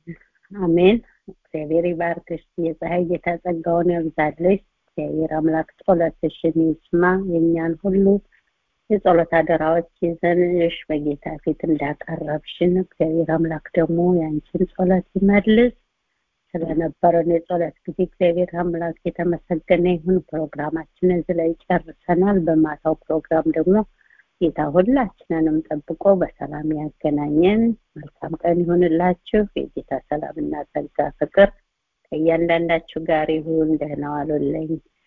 አሜን። እግዚአብሔር ይባርክሽ። የፀሐይ ጌታ ጸጋውን ያብዛልሽ። እግዚአብሔር አምላክ ጸሎትሽን ይስማ። የእኛን ሁሉ የጸሎት አደራዎች ይዘንሽ በጌታ ፊት እንዳቀረብሽን እግዚአብሔር አምላክ ደግሞ ያንቺን ጸሎት ይመልስ። ስለነበረን የጸሎት ጊዜ እግዚአብሔር አምላክ የተመሰገነ ይሁን። ፕሮግራማችን እዚህ ላይ ጨርሰናል። በማታው ፕሮግራም ደግሞ ጌታ ሁላችንንም ጠብቆ በሰላም ያገናኘን። መልካም ቀን ይሁንላችሁ። የጌታ ሰላምና ጸጋ ፍቅር ከእያንዳንዳችሁ ጋር ይሁን። ደህና ዋሉልኝ።